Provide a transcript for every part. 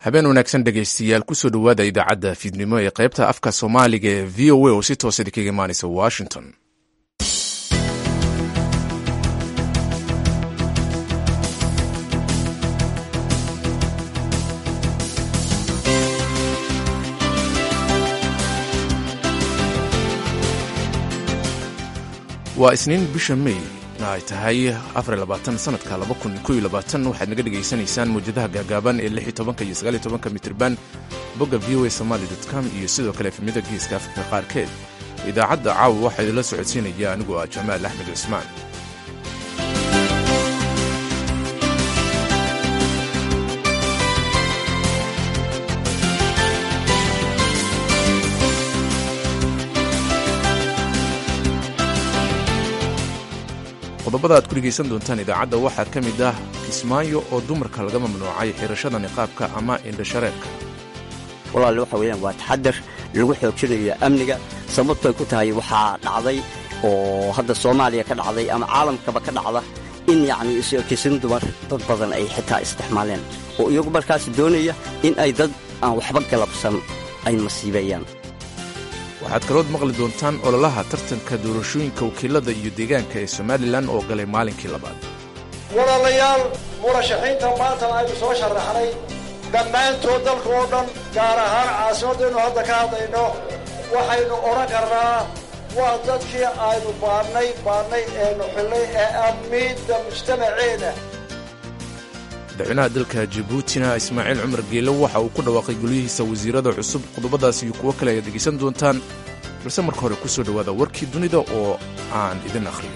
habeen wanaagsan dhegaystayaal kusoo dhowaada idaacadda fiidnimo ee qaybta afka soomaaliga ee v o a oo si toosa idinkaga imaanaysa washington waa isniin bisha may ay tahay sanadka waxaad naga dhegaysanaysaan mawjadaha gaagaaban ee iyo mitrban bogga v o a somaly com iyo sidoo kale efemyada geeska afrika qaarkeed idaacadda caawa waxaa idinla socodsiinaya anigoo ah jamaal axmed cismaan qodobada aad ku dhegaysan doontaan idaacadda waxaa ka mid ah kismaayo oo dumarka laga mamnuucay xirashada niqaabka ama indhashareerka walaal waxa weeyaan waa taxadar lagu xoojinayo amniga sababtoy ku tahay waxaa dhacday oo hadda soomaaliya ka dhacday ama caalamkaba ka dhacda in yacni is-okeysan dumar dad badan ay xitaa isticmaaleen oo iyagu markaas doonaya in ay dad aan waxba galabsan ay masiibeeyaan waxaad kalood maqli doontaan ololaha tartanka doorashooyinka wakiilada iyo deegaanka ee somalilan oo galay maalinkii labaad walaalayaal murashaxiinta maanta aynu soo sharaxnay dhammaantood dalka oo dhan gaar ahaan caasimaddaynu hadda ka hadlayno waxaynu odhan karnaa waa dadkii aynu baadhnay baadhnay eenu xillay ee ammiidda mujtamaceena madaxweynaha dalka jabuutina ismaaciil cumar geele waxa uu ku dhawaaqay gulyihiisa wasiirada cusub qodobadaas iyo kuwo kale ayaad dhegaysan doontaan balse marka hore ku soo dhowaada warkii dunida oo aan idin akhriyo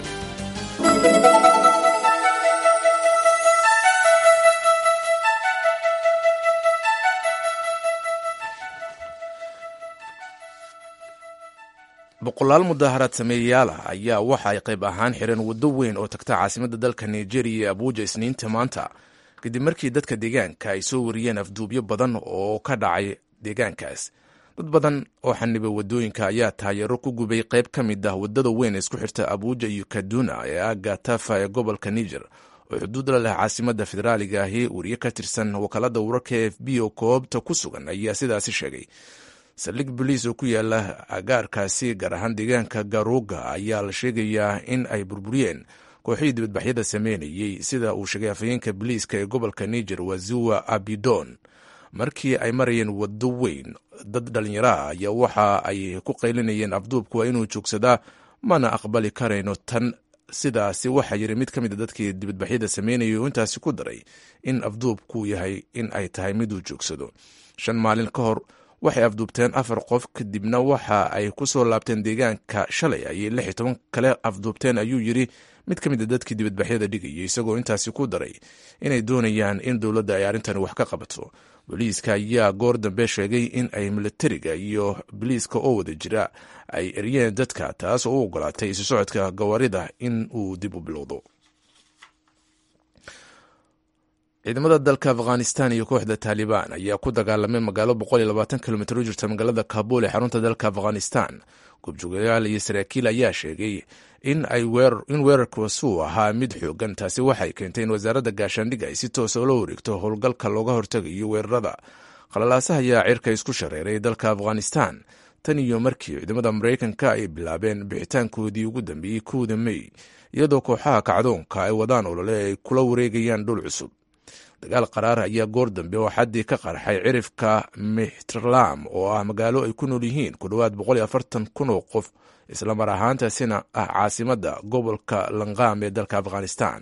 boqolaal mudaaharaad sameeyayaal ah ayaa waxa ay qayb ahaan xireen waddo weyn oo tagta caasimadda dalka nigeria ee abuuja isniinta maanta kadib markii dadka deegaanka ay soo wariyeen afduubyo badan oo ka dhacay deegaankaas dad badan oo xanibay waddooyinka ayaa taageero ku gubay qayb ka mid ah waddada weyn ee isku xirta abuuja iyo kaduna ee aga tafa ee gobolka niger oo xuduud la leh caasimadda federaaliga ahi wariye ka tirsan wakaalada wararka e f b oo koobta ku sugan ayaa sidaasi sheegay saldhig boliis oo ku yaala agaarkaasi gaar ahaan deegaanka garuga ayaa la sheegayaa in ay burburiyeen kooxihii dibadbaxyada sameynayey sida uu sheegay afhayeenka boliiska ee gobolka niger waziwa abidon markii ay marayeen waddo weyn dad dhallinyaro ah ayaa waxa ay ku qaylinayeen afduubku waa inuu joogsadaa mana aqbali karayno tan sidaasi waxaa yiri mid ka mid a dadkii dibadbaxyada sameynayay oo intaasi ku daray in afduubku yahay in ay tahay miduu joogsado shan maalin ka hor waxay afduubteen afar qof kadibna waxa ay ku soo laabteen deegaanka shalay ayay lix iyo toban kale afduubteen ayuu yiri mid ka mid a dadkii dibadbaxyada dhigayay isagoo intaasi ku daray inay doonayaan in dowladda ay arrintani wax ka qabato booliiska ayaa goor dambe sheegay in ay militariga iyo boliiska oo wada jira ay eryeen dadka taas oo u ogolaatay isu socodka gawaarida in uu dib u bilowdo ciidamada dalka afghanistan iyo kooxda taalibaan ayaa ku dagaalamay magaalo kilomitr u jirta magaalada kabul ee xarunta dalka afghanistan goobjoogayaal iyo saraakiil ayaa sheegay in weerarkaasuu ahaa mid xoogan taasi waxay keentay in wasaaradda gaashaandhigga ay si toosa ula wareegto howlgalka looga hortagayo weerarada qalalaasaha ayaa cirka isku shareeray dalka afghanistan tan iyo markii ciidamada maraykanka ay bilaabeen bixitaankoodii ugu dambeeyey kowda mey iyadoo kooxaha kacdoonka ay wadaan olole ay kula wareegayaan dhul cusub dagaal qaraar ayaa goor dambe oo xaddii ka qarxay cirifka mixtrlam oo ah magaalo ay ku nool yihiin ku dhowaad kun oo qof islamar ahaantaasina ah caasimadda gobolka lanqam ee dalka afghanistan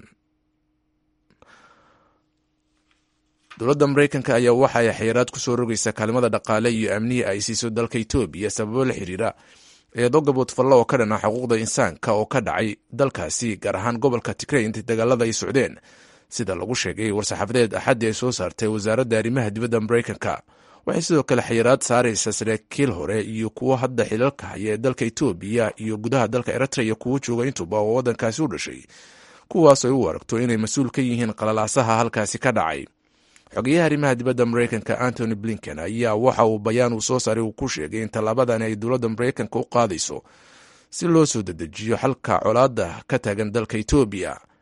dowladda maraykanka ayaa waxa ay xayiraad ku soo rogaysaa kaalimada dhaqaale iyo amnihi ay siiso dalka etoobiya sababo la xiriira eedo gaboodfallo oo ka dhan ah xuquuqda insaanka oo ka dhacay dalkaasi gaar ahaan gobolka tigrey intay dagaalada ay socdeen sida lagu sheegay war-saxaafadeed axaddii ay soo saartay wasaaradda arrimaha dibadda maraykanka waxay sidoo kale xayiraad saaraysaa saraakiil hore iyo kuwo hadda xilalka haya ee dalka etoobiya iyo gudaha dalka eritrea iyo kuwo jooga intuba oo waddankaasi u dhashay kuwaas ay u aragto inay mas-uul ka yihiin qalalaasaha halkaasi ka dhacay xogeyaha arrimaha dibadda maraykanka antony blinken ayaa waxa uu bayaan uu soo saaray uu ku sheegay in tallaabadani ay dowladda maraykanka u qaadayso si loo soo dedejiyo xalka colaadda ka taagan dalka etoobiya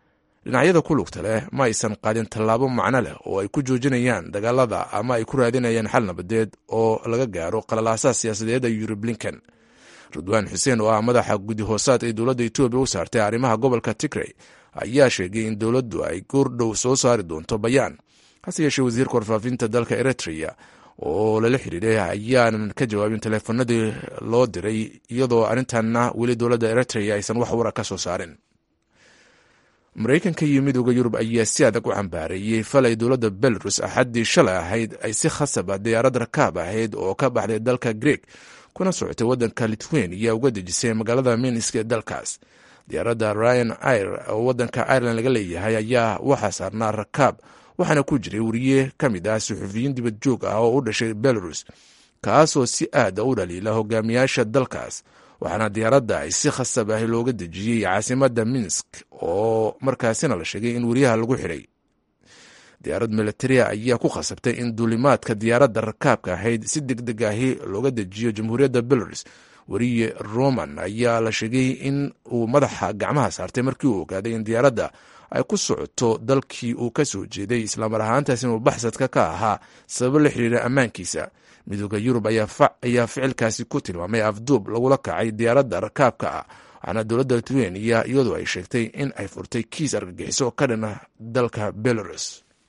dhinacyada ku lugta leh ma aysan qaadin tallaabo macno leh oo ay ku joojinayaan dagaalada ama ay ku raadinayaan xal nabadeed oo laga gaaro qalalaasaha siyaasadeed ee yuri blinken ridwaan xuseen oo ah madaxa guddi hoosaad ee dowladda etoobiya u saartay arrimaha gobolka tigrey ayaa sheegay in dowladdu ay goordhow soo saari doonto bayaan hase yeeshee wasiirka warfaafinta dalka eritrea oo lala xiriiray ayaanan ka jawaabin taleefanadii loo diray iyadoo arrintanna weli dowladda eritrea aysan wax wara ka soo saarin maraykanka iyo midooda yurub ayaa si adag u cambaareeyey falay dowladda belarus axaddii shalay ahayd ay si khasab ah diyaarad rakaab ahayd oo ka baxday dalka greeg kuna socotay waddanka lithuania uga dejisay magaalada minsk ee dalkaas diyaaradda ryan ir oo waddanka ireland laga leeyahay ayaa waxaa saarnaa rakaab waxaana ku jiray wariye ka mid ah suxufiyiin dibad joog ah oo u dhashay belarus kaasoo si aada u dhaliila hogaamiyaasha dalkaas waxaana diyaaradda ay si khasab ah looga dejiyey caasimadda minsk oo markaasina la sheegay in wariyaha lagu xidhay diyaarad militaria ayaa ku khasabtay in duulimaadka diyaaradda rakaabka ahayd si deg deg ahi looga dejiyo jamhuuriyadda belarus wariye roman ayaa la sheegay in uu madaxa gacmaha saartay markii uu ogaaday in diyaaradda ay ku socoto dalkii uu ka soo jeeday islamar ahaantaas inuu baxsadka ka ahaa sababo la xiriira ammaankiisa midooda yurub ayaa ficilkaasi ku tilmaamay afduub lagula kacay diyaaradda rakaabka ah waxaana dowladda lithuania iyadoo ay sheegtay in ay furtay kiis argagixiso ka dhan ah dalka belarus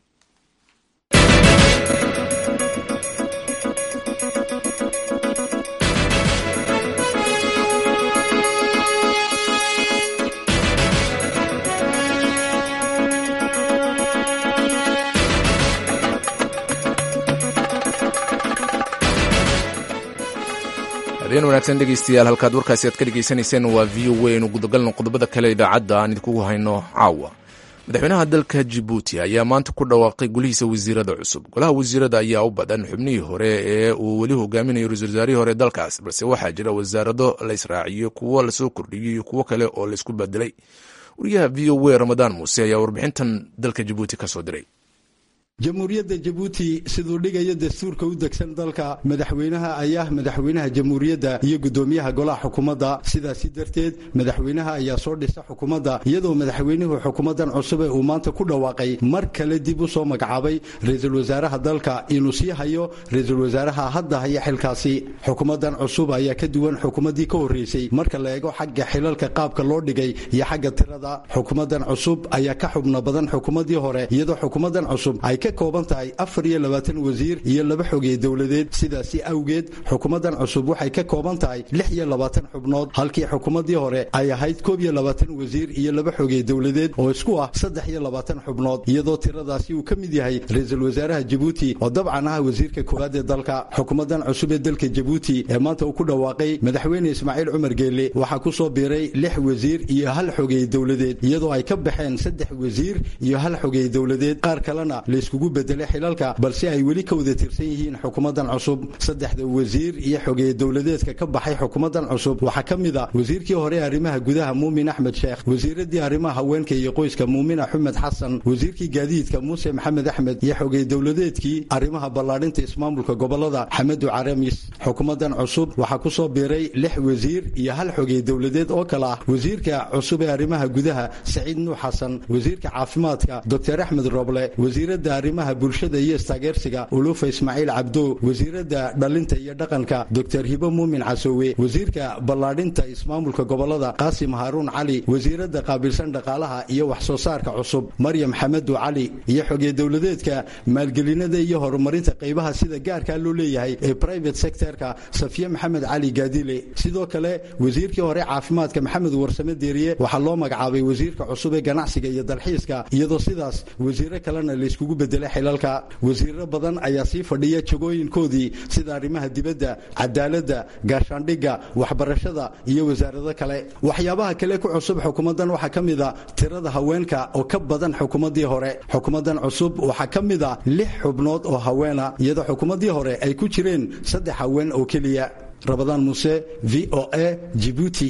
habeen wanaagsan dhegeystayaal halkaad warkaasi aad ka dhegeysanayseen waa v o a inu gudagalno qodobada kale idaacadda aan idinkugu hayno caawa madaxweynaha dalka jibuuti ayaa maanta ku dhawaaqay golihiisa wasiirada cusub golaha wasiirada ayaa u badan xubnihii hore ee uu weli hogaaminayo ra-isul wasaarihii hore dalkaas balse waxaa jira wasaarado la israaciyo kuwo lasoo kordhiyey iyo kuwo kale oo laisku bedelay wariyaha v o a ramadaan muuse ayaa warbixintan dalka jibuuti ka soo diray jamhuuriyadda jabuuti siduu dhigayo dastuurka u degsan dalka madaxweynaha ayaa madaxweynaha jamhuuriyadda iyo guddoomiyaha golaha xukuumadda sidaasi darteed madaxweynaha ayaa soo dhisa xukuumadda iyadoo madaxweynuhu xukuumaddan cusub ee uu maanta ku dhawaaqay mar kale dib u soo magacaabay ra-iisul wasaaraha dalka inuu sii hayo ra-iisul wasaaraha hadda haya xilkaasi xukuumaddan cusub ayaa ka duwan xukuumaddii ka horreysay marka la eego xagga xilalka qaabka loo dhigay iyo xagga tirada xukuumaddan cusub ayaa ka xubno badan xukuumaddii hore iyadoo xukuumaddan cusub ay ka kooban tahay afar iyo labaatan wasiir iyo laba xogey dowladeed sidaasi awgeed xukuumaddan cusub waxay ka kooban tahay lix iyo labaatan xubnood halkii xukuumaddii hore ay ahayd koob iyo labaatan wasiir iyo laba xogey dowladeed oo isku ah saddex iyo labaatan xubnood iyadoo tiradaasi uu ka mid yahay ra-iisul wasaaraha jabuuti oo dabcan ah wasiirka koowaad ee dalka xukuumaddan cusub ee dalka jabuuti ee maanta uu ku dhawaaqay madaxweyne ismaaciil cumar geelle waxaa ku soo biiray lix wasiir iyo hal xogey dowladeed iyadoo ay ka baxeen saddex wasiir iyo hal xogey dowladeed qaar kalena layskugu bedelay xilalka balse ay weli ka wada tirsan yihiin xukuumaddan cusub saddexda wasiir iyo xogey dowladeedka ka baxay xukuumaddan cusub waxaa ka mid a wasiirkii hore arrimaha gudaha muumin axmed sheekh wasiiradii arrimaha haweenka iyo qoyska muumin axmed xasan wasiirkii gaadiidka muuse maxamed axmed iyo xogey dowladeedkii arrimaha ballaadhinta ismaamulka gobolada xamedu caramis xukuumaddan cusub waxaa ku soo biiray lix wasiir iyo hal xogey dowladeed oo kale ah wasiirka cusub ee arrimaha gudaha saciid nuux xasan wasiirka caafimaadka doctor axmed roble wasiirada arrimaha bulshada iyo istaageersiga ulufa ismaaciil cabdo wasiirada dhalinta iyo dhaqanka doctor hibo muumin casoowe wasiirka ballaadhinta ismaamulka gobolada qaasim haaruun cali wasiirada qaabilsan dhaqaalaha iyo wax soo saarka cusub maryam xamedu cali iyo xogey dowladeedka maalgelinada iyo horumarinta qaybaha sida gaarkaa loo leeyahay ee private sectorka safiye maxamed cali gaadile sidoo kale wasiirkii hore caafimaadka maxamed warsame deeriye waxaa loo magacaabay wasiirka cusub ee ganacsiga iyo dalxiiska iyadoo sidaas wasiiro kalena layskugu bedelay xilalka wasiiro badan ayaa sii fadhiya jagooyinkoodii sida arrimaha dibadda cadaaladda gaashaandhigga waxbarashada iyo wasaarado kale waxyaabaha kale ku cusub xukuumaddan waxaa ka mid a tirada haweenka oo ka badan xukuumaddii hore xukuumaddan cusub waxaa ka mid a lix xubnood oo haweena iyadoo xukuumaddii hore ay ku jireen saddex haween oo keliya rabadaan muuse v o a jibuuti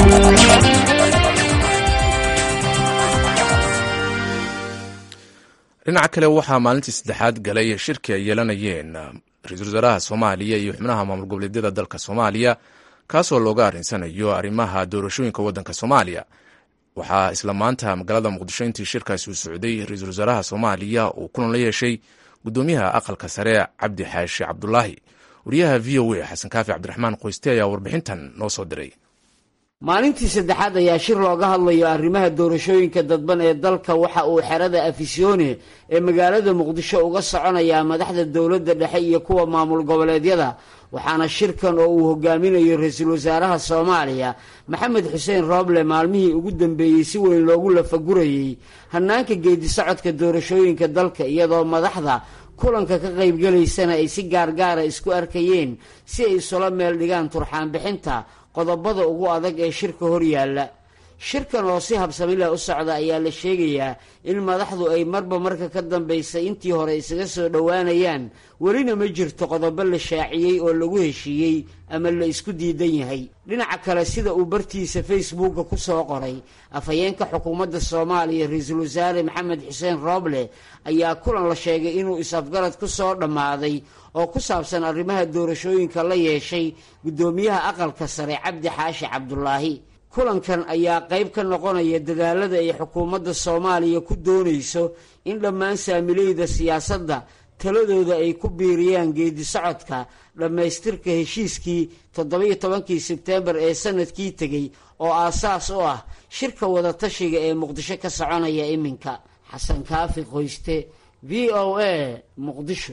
dhinaca kale waxaa maalintii saddexaad galay shirki ay yeelanayeen ra-iisul wasaaraha soomaaliya iyo xubnaha maamul goboleedyada dalka soomaaliya kaasoo looga arrinsanayo arrimaha doorashooyinka waddanka soomaaliya waxaa isla maanta magaalada muqdisho intii shirkaasi uu socday ra-iisul wasaaraha soomaaliya uu kulan la yeeshay gudoomiyaha aqalka sare cabdi xaashi cabdulaahi wariyaha v o a xasan kaafi cabdiraxmaan qoyste ayaa warbixintan noo soo diray maalintii saddexaad ayaa shir looga hadlayo arrimaha doorashooyinka dadban ee dalka waxa uu xerada afisyoone ee magaalada muqdisho uga soconayaa madaxda dowladda dhexe iyo kuwa maamul goboleedyada waxaana shirkan oo uu hogaaminayo ra-iisul wasaaraha soomaaliya maxamed xuseen rooble maalmihii ugu dambeeyey si weyn loogu lafagurayey hannaanka geedi socodka doorashooyinka dalka iyadoo madaxda kulanka ka qaybgelaysana ay si gaargaara isku arkayeen si ay isula meel dhigaan turxaanbixinta qodobada ugu adag ee shirka hor yaalla shirkan oo si habsami leh u socda ayaa la sheegayaa in madaxdu ay marba marka ka dambaysa intii hore isaga soo dhowaanayaan welina ma jirto qodobo la shaaciyey oo lagu heshiiyey ama la isku diidan yahay dhinaca kale sida uu bartiisa facebooka ku soo qoray afhayeenka xukuumadda soomaaliya ra-iisul wasaare maxamed xuseen rooble ayaa kulan la sheegay inuu is-afgarad ku soo dhammaaday oo ku saabsan arrimaha doorashooyinka la yeeshay guddoomiyaha aqalka sare cabdi xaashi cabdulaahi kulankan ayaa qayb ka noqonaya dadaalada ay xukuumadda soomaaliya ku doonayso in dhammaan saamileyda siyaasadda taladooda ay ku biiriyaan geedi socodka dhammaystirka heshiiskii toddoba-iyo tobankii sebteembar ee sanadkii tegey oo aasaas u ah shirka wadatashiga ee muqdisho ka soconaya iminka xasan kaafi qoyste v o a muqdisho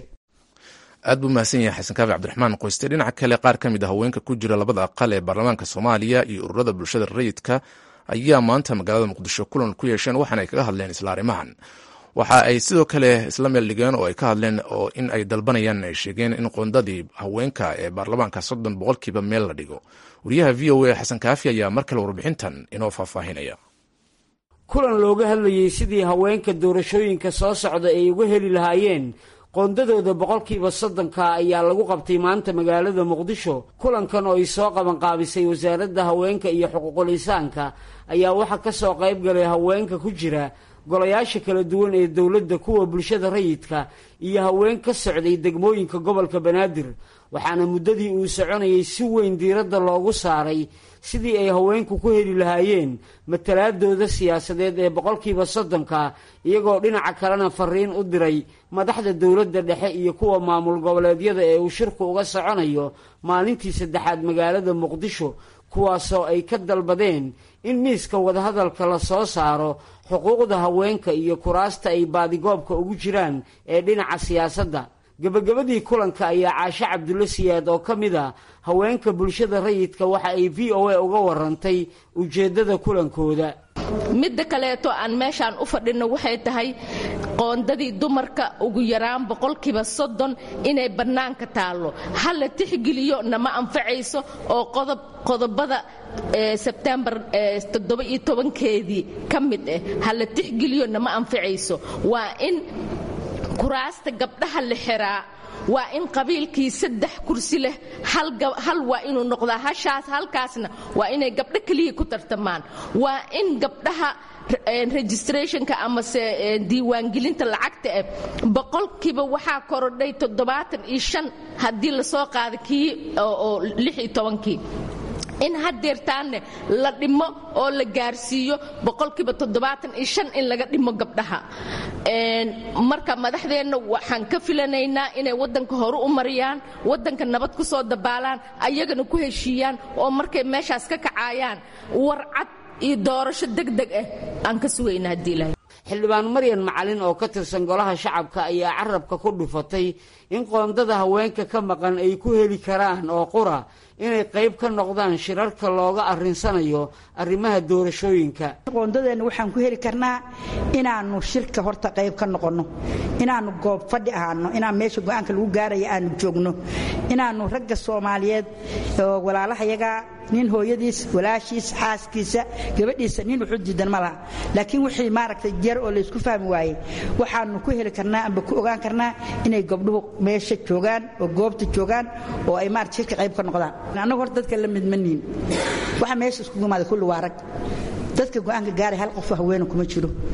aad buu mahadsan yahay xasan kaafi cabdiraxmaan qoyste dhinaca kale qaar ka mid a haweenka ku jira labada aqal ee baarlamaanka soomaaliya iyo ururada bulshada rayidka ayaa maanta magaalada muqdisho kulan ku yeesheen waxaana ay kaga hadleen isla arrimahan waxa ay sidoo kale isla meel dhigeen oo ay ka hadleen oo in ay dalbanayaan ay sheegeen in qoondadii haweenka ee baarlamaanka soddon boqolkiiba meel la dhigo wariyaha v o a xasan kaafi ayaa mar kale warbixintan inoo faahfaahinaya kulan looga hadlayey sidii haweenka doorashooyinka soo socda ay uga heli lahaayeen qoondadooda boqolkiiba soddonka ayaa lagu qabtay maanta magaalada muqdisho kulankan oo ay soo qabanqaabisay wasaaradda haweenka iyo xuquuqul insaanka ayaa waxaa ka soo qayb galay haweenka ku jira golayaasha kala duwan ee dowladda kuwa bulshada rayidka iyo haween ka socday degmooyinka gobolka banaadir waxaana muddadii uu soconayay si weyn diiradda loogu saaray sidii ay haweenku ku heli lahaayeen matalaadooda siyaasadeed ee boqolkiiba soddonka iyagoo dhinaca kalena fariin u diray madaxda dowladda dhexe iyo kuwa maamul goboleedyada ee uu shirku uga soconayo maalintii saddexaad magaalada muqdisho kuwaasoo ay ka dalbadeen in miiska wadahadalka la soo saaro xuquuqda haweenka iyo kuraasta ay baadigoobka ugu jiraan ee dhinaca siyaasadda gebagabadii kulanka ayaa caashe cabdulle siyaad oo ka mid a haweenka bulshada rayidka waxa ay v o a uga warantay ujeeddada kulankooda midda kaleeto aan meeshaan u fadhinno waxay tahay qoondadii dumarka ugu yaraan boqolkiiba soddon inay bannaanka taallo ha la tixgeliyo nama anfacayso oo qodob qodobada sebtembar toddoba-iyo tobankeedii ka mid ah ha la tixgeliyo nama anfacayso waa in kuraasta gabdhaha la xiraa waa in qabiilkii saddex kursi leh hal waa inuu noqdaa hashaas halkaasna waa inay gabdho keliya ku tartamaan waa in gabdhaha registrationka amase diiwaangelinta lacagta ah boqolkiiba waxaa korodhay toddobaatan iyo shan haddii lasoo qaada kii oo lix iyo tobankii in hadeertaanne la dhimo oo la gaarsiiyo boqolkiiba toddobaatan iyo shan in laga dhimo gabdhaha marka madaxdeenna waxaan ka filanaynaa inay waddanka hore u mariyaan waddanka nabad ku soo dabaalaan ayagana ku heshiiyaan oo markay meeshaas ka kacaayaan warcad iyo doorasho degdeg ah aan ka sugayna haddii ilahay xildhibaan maryan macalin oo ka tirsan golaha shacabka ayaa carabka ku dhufatay in qoondada haweenka ka maqan ay ku heli karaan oo qura inay qayb ka noqdaan shirarka looga arrinsanayo arrimaha doorashooyinka qoondadeenna waxaan ku heli karnaa inaannu shirka horta qayb ka noqonno inaannu goob fadhi ahaano inaan meesha go-aanka lagu gaaraya aanu joogno inaannu ragga soomaaliyeed oo walaalahayaga nin hooyadiis walaashiis xaaskiisa gabadhiisa nin wuxuu diidan ma laha laakiin wixii maaragtay jeer oo laysku fahmi waayey waxaanu ku heli karnaa amba ku ogaan karnaa inay gabdhuhu meesha joogaan oo goobta joogaan oo ay maarata shirka qayb ka noqdaan annagu horta dadka la midmaniin waxa meesha iskugu imaada kulli waa rag dadka go-aanka gaaray hal qof haweena kuma jiro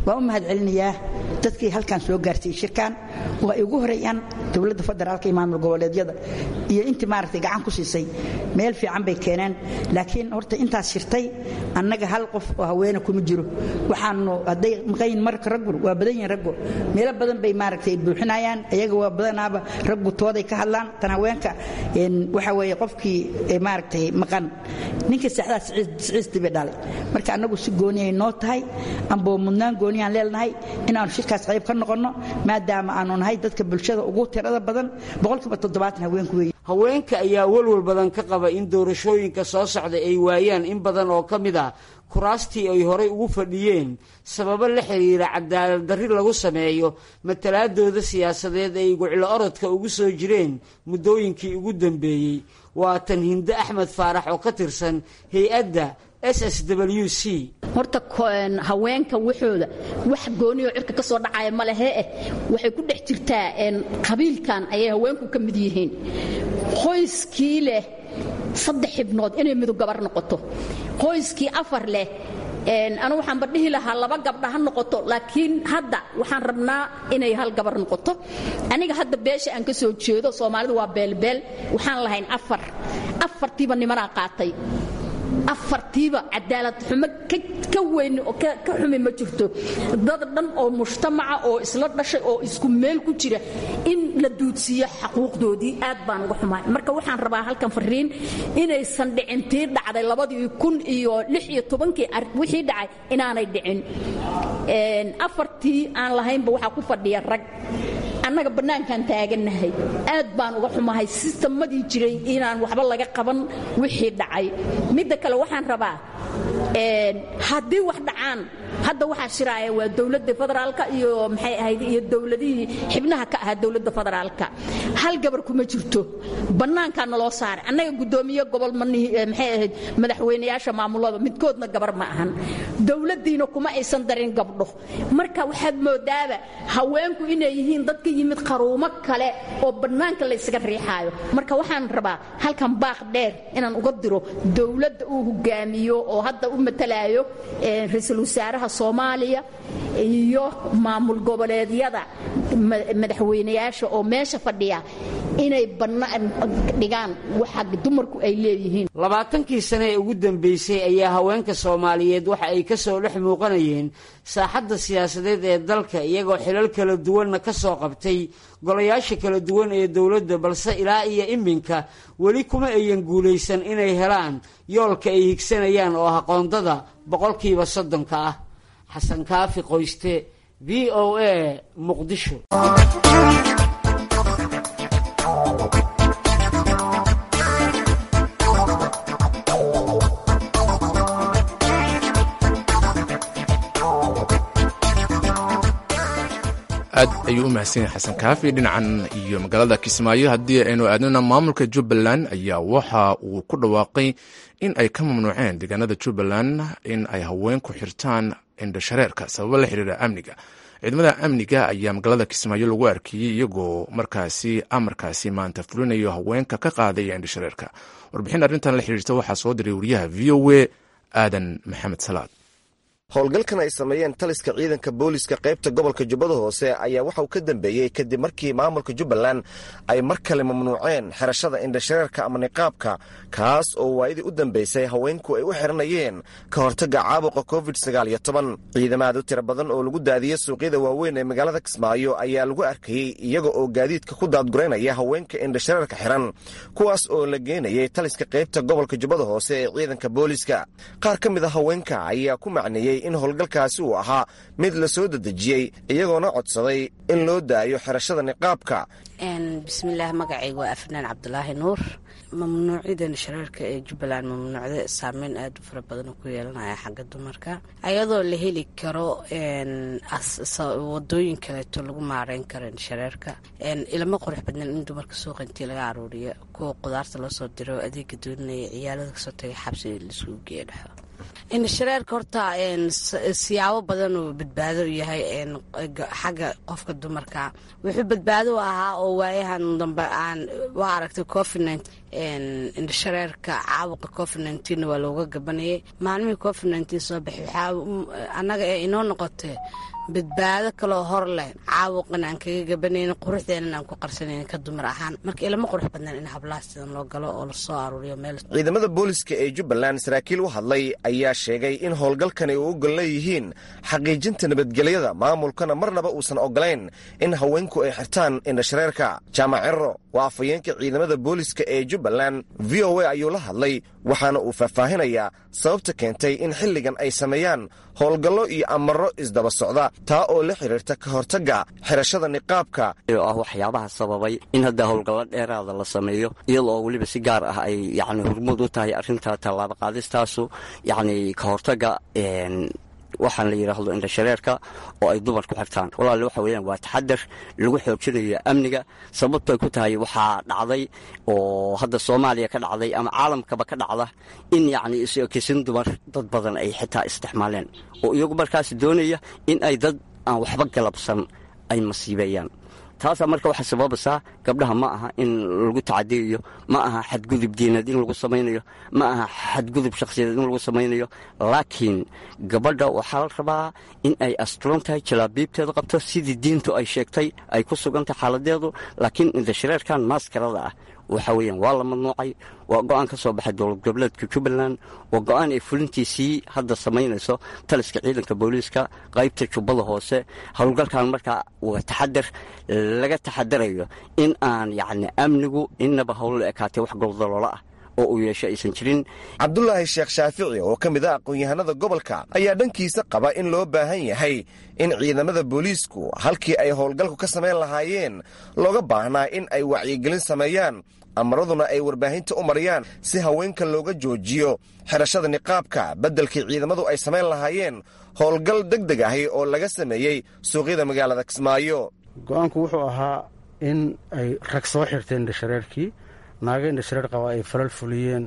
waan u mahad celinayaa dadkii halkan soo gaarsiiyey shirkan oo ay ugu horeeyaan dowladda federaalka iyo maamul goboleedyada iyo intii maaragtay gacan ku siisay meel fiican bay keeneen laakiin horta intaas shirtay annaga hal qof oo haweene kuma jiro waxaanu hadday maqayin marka raggu waa badan yihin raggu meelo badan bay maaragtay buuxinayaan iyaga waa badanaaba raggu tooday ka hadlaan tan haweenka waxa weeye qofkii maaragtay maqan ninka saxdaa siciistii bay dhalay marka annagu si gooniyay noo tahay amboo mudnaan gooniyaan leenahay inaanu shirkaas qayb ka noqonno maadaama aanu nahay dadka bulshada ugu tirada badan boqolkiiba toddobaatan haweenku weeye haweenka ayaa walwal badan ka qaba in doorashooyinka soo socda ay waayaan in badan oo ka mid ah kuraastii ay horay ugu fadhiyeen sababo la xiriira cadaalad darri lagu sameeyo matalaadooda siyaasadeed ay guclo orodka ugu soo jireen muddooyinkii ugu dambeeyey waa tan hinde axmed faarax oo ka tirsan hay-adda s s w c horta haweenka waxooda wax gooniyo cirka ka soo dhacaya ma lehe eh waxay ku dhex jirtaa qabiilkan ayay haweenku ka mid yihiin qoyskii leh saddex xibnood inay midug gabar noqoto qoyskii afar leh anu waxaanba dhihi lahaa laba gabdha ha noqoto laakiin hadda waxaan rabnaa inay hal gabar noqoto aniga hadda beesha aan ka soo jeedo soomaalidu waa beelbeel waxaan lahayn afar afartiiba nimanaa qaatay afartiiba cadaalad xumo ka weyn oo ka xumi ma jirto dad dhan oo mujtamaca oo isla dhashay oo isku meel ku jira in la duudsiiyo xaquuqdoodii aad baan uga xumaay marka waxaan rabaa halkan fariin inaysan dhicin tii dhacday labadii kun iyo lix iyo tobankii wixii dhacay inaanay dhicin afartii aan lahaynba waxaa ku fadhiya rag annaga bannaankaan taagannahay aad baan uga xumahay sistemadii jiray inaan waxba laga qaban wixii dhacay midda kale waxaan rabaa haddii wax dhacaan hadda waxaa shiraaya waa dowladda federaalka iyo maxay ahayd iyo dowladihii xibnaha ka ahaa dowladda federaalka hal gabar kuma jirto bannaankaa naloo saaray annaga guddoomiye gobol maxay ahayd madaxweynayaasha maamulada midkoodna gabar ma ahan dowladdiina kuma aysan darin gabdho marka waxaad moodaaba haweenku inay yihiin dad ka yimid qaruumo kale oo bannaanka la ysaga riixaayo marka waxaan rabaa halkan baaq dheer inaan uga diro dowladda uu hogaamiyo oo hadda u matalaayo ra-iisul wasaaraha soomaaliya iyo maamul goboleedyada madaxweynayaasha oo meesha fadhiya inay bannaan dhigaan waxa dumarku ay leeyihiin labaatankii sane ee ugu dambeysay ayaa haweenka soomaaliyeed waxa ay ka soo dhex muuqanayeen saaxadda siyaasadeed ee dalka iyagoo xilal kala duwanna ka soo qabtay golayaasha kala duwan ee dowladda balse ilaa iyo iminka weli kuma ayan guulaysan inay helaan yoolka ay higsanayaan oo ah qoondada boqolkiiba soddonka ah xasan kaafi qoyste v o a muqdisho aad ayuu u mahadsan yahay xasan kaafi dhinacan iyo magaalada kismaayo haddii aynu aadnana maamulka jubbaland ayaa waxa uu ku dhawaaqay in ay ka mamnuuceen deegaanada jubbaland in ay haweenku xirtaan indhashareerka sababo la xiriira amniga ciidamada amniga ayaa magaalada kismaayo lagu arkiyey iyagoo markaasi amarkaasi maanta fulinayo haweenka ka qaadaya indhashareerka warbixin arrintan la xiriirta waxaa soo diray wariyaha v o a aadan maxamed salaad howlgalkan ay sameeyeen taliska ciidanka booliska qaybta gobolka jubbada hoose ayaa waxa uu ka dambeeyey kadib markii maamulka jubbaland ay mar kale mamnuuceen xirashada indhashareerka ama niqaabka kaas oo waayadii u dambeysay haweenku ay u xiranayeen ka hortagga caabuqa covid sagaaliyo toban ciidamaad u tiro badan oo lagu daadiyey suuqyada waaweyn ee magaalada kismaayo ayaa lagu arkayey iyaga oo gaadiidka ku daadguraynaya haweenka indhashareerka xiran kuwaas oo la geenayay taliska qaybta gobolka jubbada hoose ee ciidanka booliska qaar ka mid a haweenka ayaa ku macneeyey in howlgalkaasi uu ahaa mid la soo dedejiyey iyagoona codsaday in loo daayo xirashada niqaabka bismillaah magacayga waa afnaan cabdulaahi nuur mamnuucidan shareerka ee jubbaland mamnuucda saameyn aada u fara badan ku yeelanaya xagga dumarka ayadoo la heli karo wadooyin kaleeto lagu maareyn karo shareerka ilama qurux badnan in dumarka suuqa intii laga aruuriyo kuwa qudaarta loo soo diro adeega doonaya ciyaalada kasoo tagay xabsi laisugu geeya dhexo indhashareerka horta siyaabo badan uu badbaado u yahay xagga qofka dumarka wuxuu badbaado u ahaa oo waayahan dambe aan waa aragtay covid indhashareerka caabuqa covid nneteen waa looga gabanayay maalmihii covid nneteen soo baxay waxaa annaga ee inoo noqotee badbaado kaloo hor leh caabuqan aan kaga gabanaynin quruxdeenan aan ku qarsanaynin ka dumar ahaan marka ilama qurux badnaan in hablaha sidan loo galo oo lasoo aruuriyo meel ciidamada booliska ee jubbaland saraakiil u hadlay ayaa sheegay in howlgalkani u ogol leeyihiin xaqiijinta nabadgelyada maamulkana marnaba uusan ogolayn in haweenku ay xirtaan indhashareerka jaamac cirro waa afhayeenka ciidamada booliska ee jubbaland v o a ayuu la hadlay waxaana uu faahfaahinayaa sababta keentay in xilligan ay sameeyaan howlgallo iyo amaro isdaba socda taa oo la xidhiirta ka hortagga xirashada niqaabka oo ah waxyaabaha sababay in hadda howlgallo dheeraada la sameeyo iyada oo weliba si gaar ah ay yacni hormuud u tahay arrinta tallaabo qaadistaasu yacni ka hortagga waxaan la yidhaahdo indhashareerka oo ay dumar ku xirtaan walaale waxa weeyaan waa taxadar lagu xoojinayo amniga sababtoy ku tahay waxaa dhacday oo hadda soomaaliya ka dhacday ama caalamkaba ka dhacda in yacni is-ekisin dumar dad badan ay xitaa isticmaaleen oo iyagu markaas doonaya in ay dad aan waxba galabsan ay masiibeeyaan taasaa marka waxaa sababaysaa gabdhaha ma aha in lagu tacadiyayo ma aha xadgudub diineed in lagu samaynayo ma aha xadgudub shakhsiyadeed in lagu samaynayo laakiin gabadha waxaa la rabaa in ay asturan tahay jalaabiibteeda qabto sidii diintu ay sheegtay ay ku sugantahay xaaladeedu laakiin indhashareerkan maaskarada ah waxa weeyaan waa la mamnuucay waa go-aan ka soo baxay dowlad goboleedka jubbaland waa go-aan ay fulintiisii hadda samaynayso taliska ciidanka booliiska qaybta jubbada hoose howlgalkan markaa waa taxadar laga taxadarayo in aan yacni amnigu inaba howlo ekaatay wax goldaloola ah oo uu yeesho aysan jirin cabdulaahi sheekh shaafici oo ka mid ah aqoon-yahanada gobolka ayaa dhankiisa qaba in loo baahan yahay in ciidamada booliisku halkii ay howlgalku ka samayn lahaayeen looga baahnaa in ay wacyigelin sameeyaan amaraduna ay warbaahinta u mariyaan si haweenka looga joojiyo xirashada niqaabka beddelkii ciidamadu ay samayn lahaayeen howlgal deg deg ahi oo laga sameeyey suuqyada magaalada kismaayo go-aanku wuxuu ahaa in ay rag soo xirteen indhashareerkii naaga indhashareer qaba ay falal fuliyeen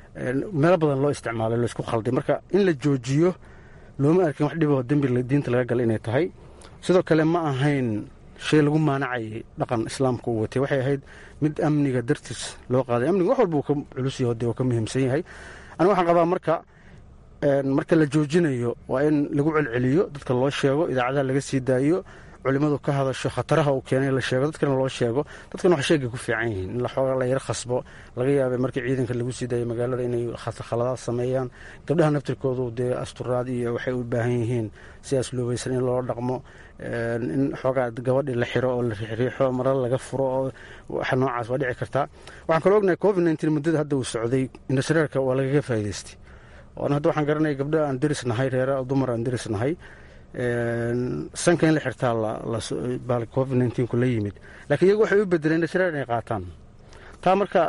meelo badan loo isticmaalay loo isku khalday marka in la joojiyo looma arkin wax dhiboo dembi diinta laga gala inay tahay sidoo kale ma ahayn shay lagu maanacayay dhaqan islaamka uu watay waxay ahayd mid amniga dartiis loo qaaday amniga wax walba uu ka culus yaho dee uu ka muhiimsan yahay aniga waxaan qabaa marka marka la joojinayo waa in lagu celceliyo dadka loo sheego idaacadaha laga sii daayo culimmadu ka hadasho khataraha uu keenay la sheego dadkana loo sheego dadkana wax sheegay ku fiican yihiin in laxooga la yar khasbo laga yaabay markii ciidanka lagu sii daayo magaalada inay khaladaad sameeyaan gabdhaha naftirkoodu dee asturaad iyo waxay u baahan yihiin sidaas loobaysan in loo dhaqmo in xoogaa gabadhii la xiro oo la riixriixo mara laga furo oo waxa noocaas waa dhici kartaa waxaan kaloo ognahay covid nneteen muddada hadda uu socday indhashareerka waa lagaga faa'idaystay oona hadda waxaan garanaya gabdha aan deris nahay reera dumar aan deris nahay sanka in la xirtaa bal covid nneteen-ku la yimid laakiin iyagu waxay u bedeleen indhashareer inay qaataan taa marka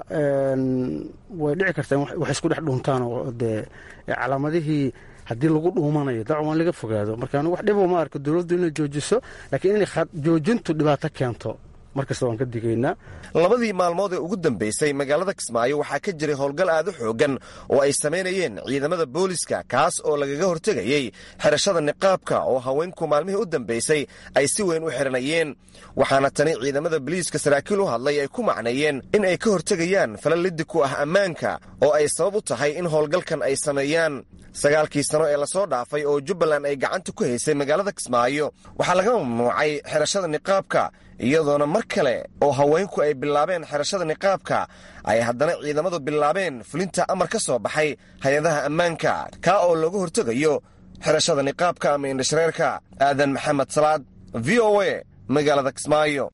way dhici kartaa in wax isku dhex dhuuntaan oo dee calaamadihii haddii lagu dhuumanayo dacan waa in laga fogaado marka anigu wax dhibo ma arko dowladdu inay joojiso laakiin inay joojintu dhibaato keento markasta waan ka digaynaa labadii maalmood ee ugu dambaysay magaalada kismaayo waxaa ka jiray howlgal aad u xoogan oo ay samaynayeen ciidamada booliska kaas oo lagaga hortegayey xirashada niqaabka oo haweenku maalmihii u dambaysay ay si weyn u xiranayeen waxaana tani ciidamada boliiska saraakiil u hadlay ay ku macneeyeen in ay ka hortegayaan falal liddi ku ah ammaanka oo ay sabab u tahay in howlgalkan ay sameeyaan sagaalkii sano ee lasoo dhaafay oo jubbaland ay gacanta ku haysay magaalada kismaayo waxaa laga mamnuucay xirashada niqaabka iyadoona mar kale oo haweenku ay bilaabeen xirashada niqaabka ay haddana ciidamadu bilaabeen fulinta amar ka soo baxay hay-adaha ammaanka kaa oo looga hortegayo xirashada niqaabka ama indhashareerka aadan maxamed salaad v o a magaalada kismaayo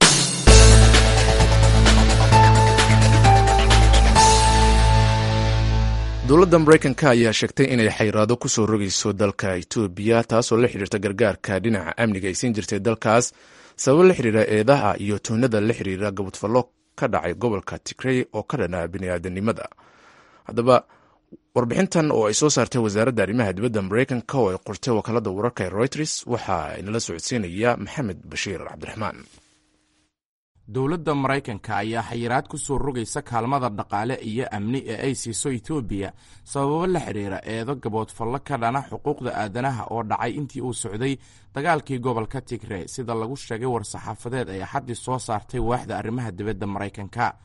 dowladda maraykanka ayaa sheegtay inay xayraado ku soo rogayso dalka etoobiya taasoo la xidhiirta gargaarka dhinaca amniga ay siin jirtay dalkaas sababo la xidhiira eedaha iyo tuunada la xidhiira gabadfallo ka dhacay gobolka tigrey oo ka dhanaa bini'aadanimada haddaba warbixintan oo ay soo saartay wasaaradda arrimaha dibadda maraykanka oo ay qortay wakaalada wararka ee reuters waxaa inala socodsiinaya maxamed bashiir cabdiraxmaan dowladda maraykanka ayaa xayiraad ku soo rogaysa kaalmada dhaqaale iyo amni ee ay siiso etoobiya sababo la xidhiira eedo gaboodfallo ka dhana xuquuqda aadanaha oo dhacay intii uu socday dagaalkii gobolka tigre sida lagu sheegay war-saxaafadeed ay axaddii soo saartay waaxda arrimaha dibadda maraykanka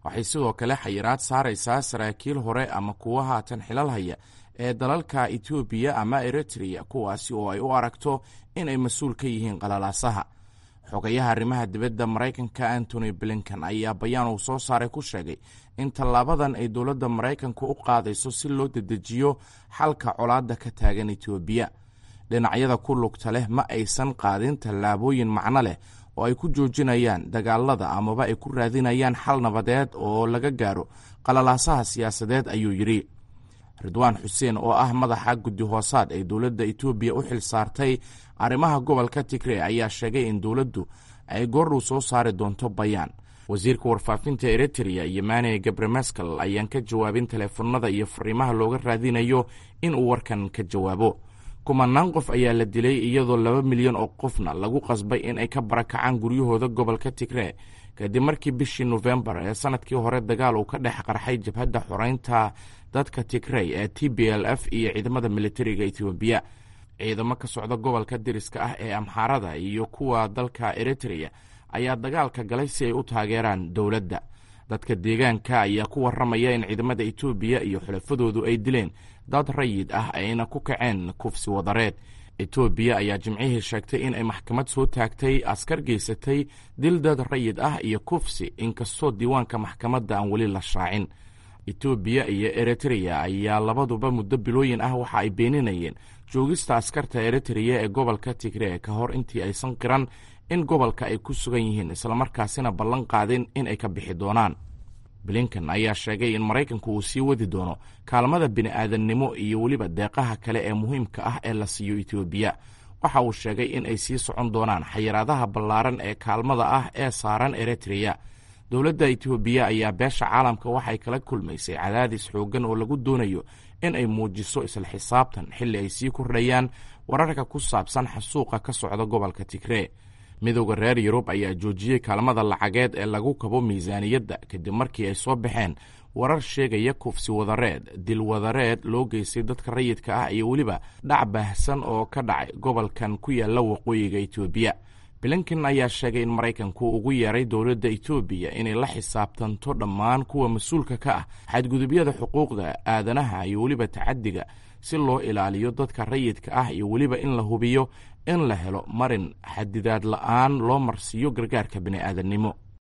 waxay sidoo kale xayiraad saaraysaa saraakiil hore ama kuwa haatan xilal haya ee dalalka etoobiya ama eritrea kuwaasi oo ay u aragto inay mas-uul ka yihiin qalalaasaha xogayaha arrimaha dibadda maraykanka antony blinkan ayaa bayaan uu soo saaray ku sheegay in tallaabadan ay dowladda maraykanku u qaadayso si loo dedejiyo xalka colaadda ka taagan etoobiya dhinacyada ku lugta leh ma aysan qaadin tallaabooyin macno leh oo ay ku joojinayaan dagaalada amaba ay ku raadinayaan xal nabadeed oo laga gaaro qalalaasaha siyaasadeed ayuu yidhi ridwaan xuseen oo ah madaxa guddi hoosaad ee dowladda etoobiya u xil saartay arrimaha gobolka tigre ayaa sheegay in dowladdu ay goordhow soo saari doonto bayaan wasiirka warfaafinta eritrea yemane gabremeskel ayaan ka jawaabin teleefanada iyo fariimaha looga raadinayo in uu warkan ka jawaabo kumanaan qof ayaa la dilay iyadoo laba milyan oo qofna lagu qasbay in ay ka barakacaan guryahooda gobolka tigre kadib markii bishii nofembar ee sanadkii hore dagaal uu ka dhex qarxay jabhadda xoreynta dadka tigrey ee t b l f iyo ciidamada militariga etoobiya ciidamo ka socda gobolka diriska ah ee amxaarada iyo kuwa dalka eritrea ayaa dagaalka galay si ay u taageeraan dowladda dadka deegaanka ayaa ku warramaya in ciidamada etoobiya iyo xulafadoodu ay dileen dad rayid ah ayna ku kaceen kufsi wadareed etoobiya ayaa jimcihii sheegtay in ay maxkamad soo taagtay askar geysatay dil dad rayid ah iyo kufsi inkastoo diiwaanka maxkamadda aan weli la shaacin etoobiya iyo eritrea ayaa labaduba muddo bilooyin ah waxa ay beeninayeen joogista askarta eritrea ee gobolka tigre ka hor intii aysan qiran in gobolka ay ku sugan yihiin islamarkaasina ballan qaadin in ay ka bixi doonaan blinkan ayaa sheegay in maraykanku uu sii wadi doono kaalmada bini'aadannimo iyo weliba deeqaha kale ee muhiimka ah ee la siiyo etoobiya waxa uu sheegay in ay sii socon doonaan xayiraadaha ballaaran ee kaalmada ah ee saaran eritrea dowladda etoobiya ayaa beesha caalamka waxay kala kulmaysay cadaadis xooggan oo lagu doonayo in ay muujiso isla xisaabtan xilli ay sii kordhayaan wararka ku saabsan xasuuqa ka socda gobolka tigree midowda reer yurub ayaa joojiyey kaalmada lacageed ee lagu kabo miisaaniyadda kadib markii ay soo baxeen warar sheegaya kufsi wadareed dil wadareed loo geystay dadka rayidka ah iyo weliba dhac baahsan oo ka dhacay gobolkan ku yaalla waqooyiga etoobiya blinken ayaa sheegay in maraykanku ugu yeeray dowladda etoobiya inay la xisaabtanto dhammaan kuwa mas-uulka ka ah xadgudubyada xuquuqda aadanaha iyo weliba tacadiga si loo ilaaliyo dadka rayidka ah iyo weliba in la hubiyo in la helo marin xadidaad la-aan loo marsiiyo gargaarka bini'aadannimo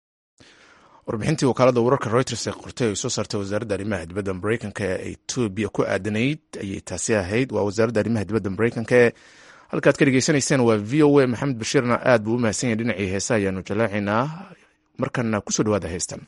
warbixintii wakaalada wararka reuters ee qortay ay soo saartay wasaaradda arrimaha dibadda mareykanka ee etoobiya ku aadanayd ayay taasi ahayd waa wasaaradda arrimaha dibadda mareykanka ee halkaad ka dhegeysanayseen waa v o a maxamed bashiirna aad buu u mahadsan yahay dhinacii heesa ayaanu jalaacaynaa markana kusoo dhawaada heystan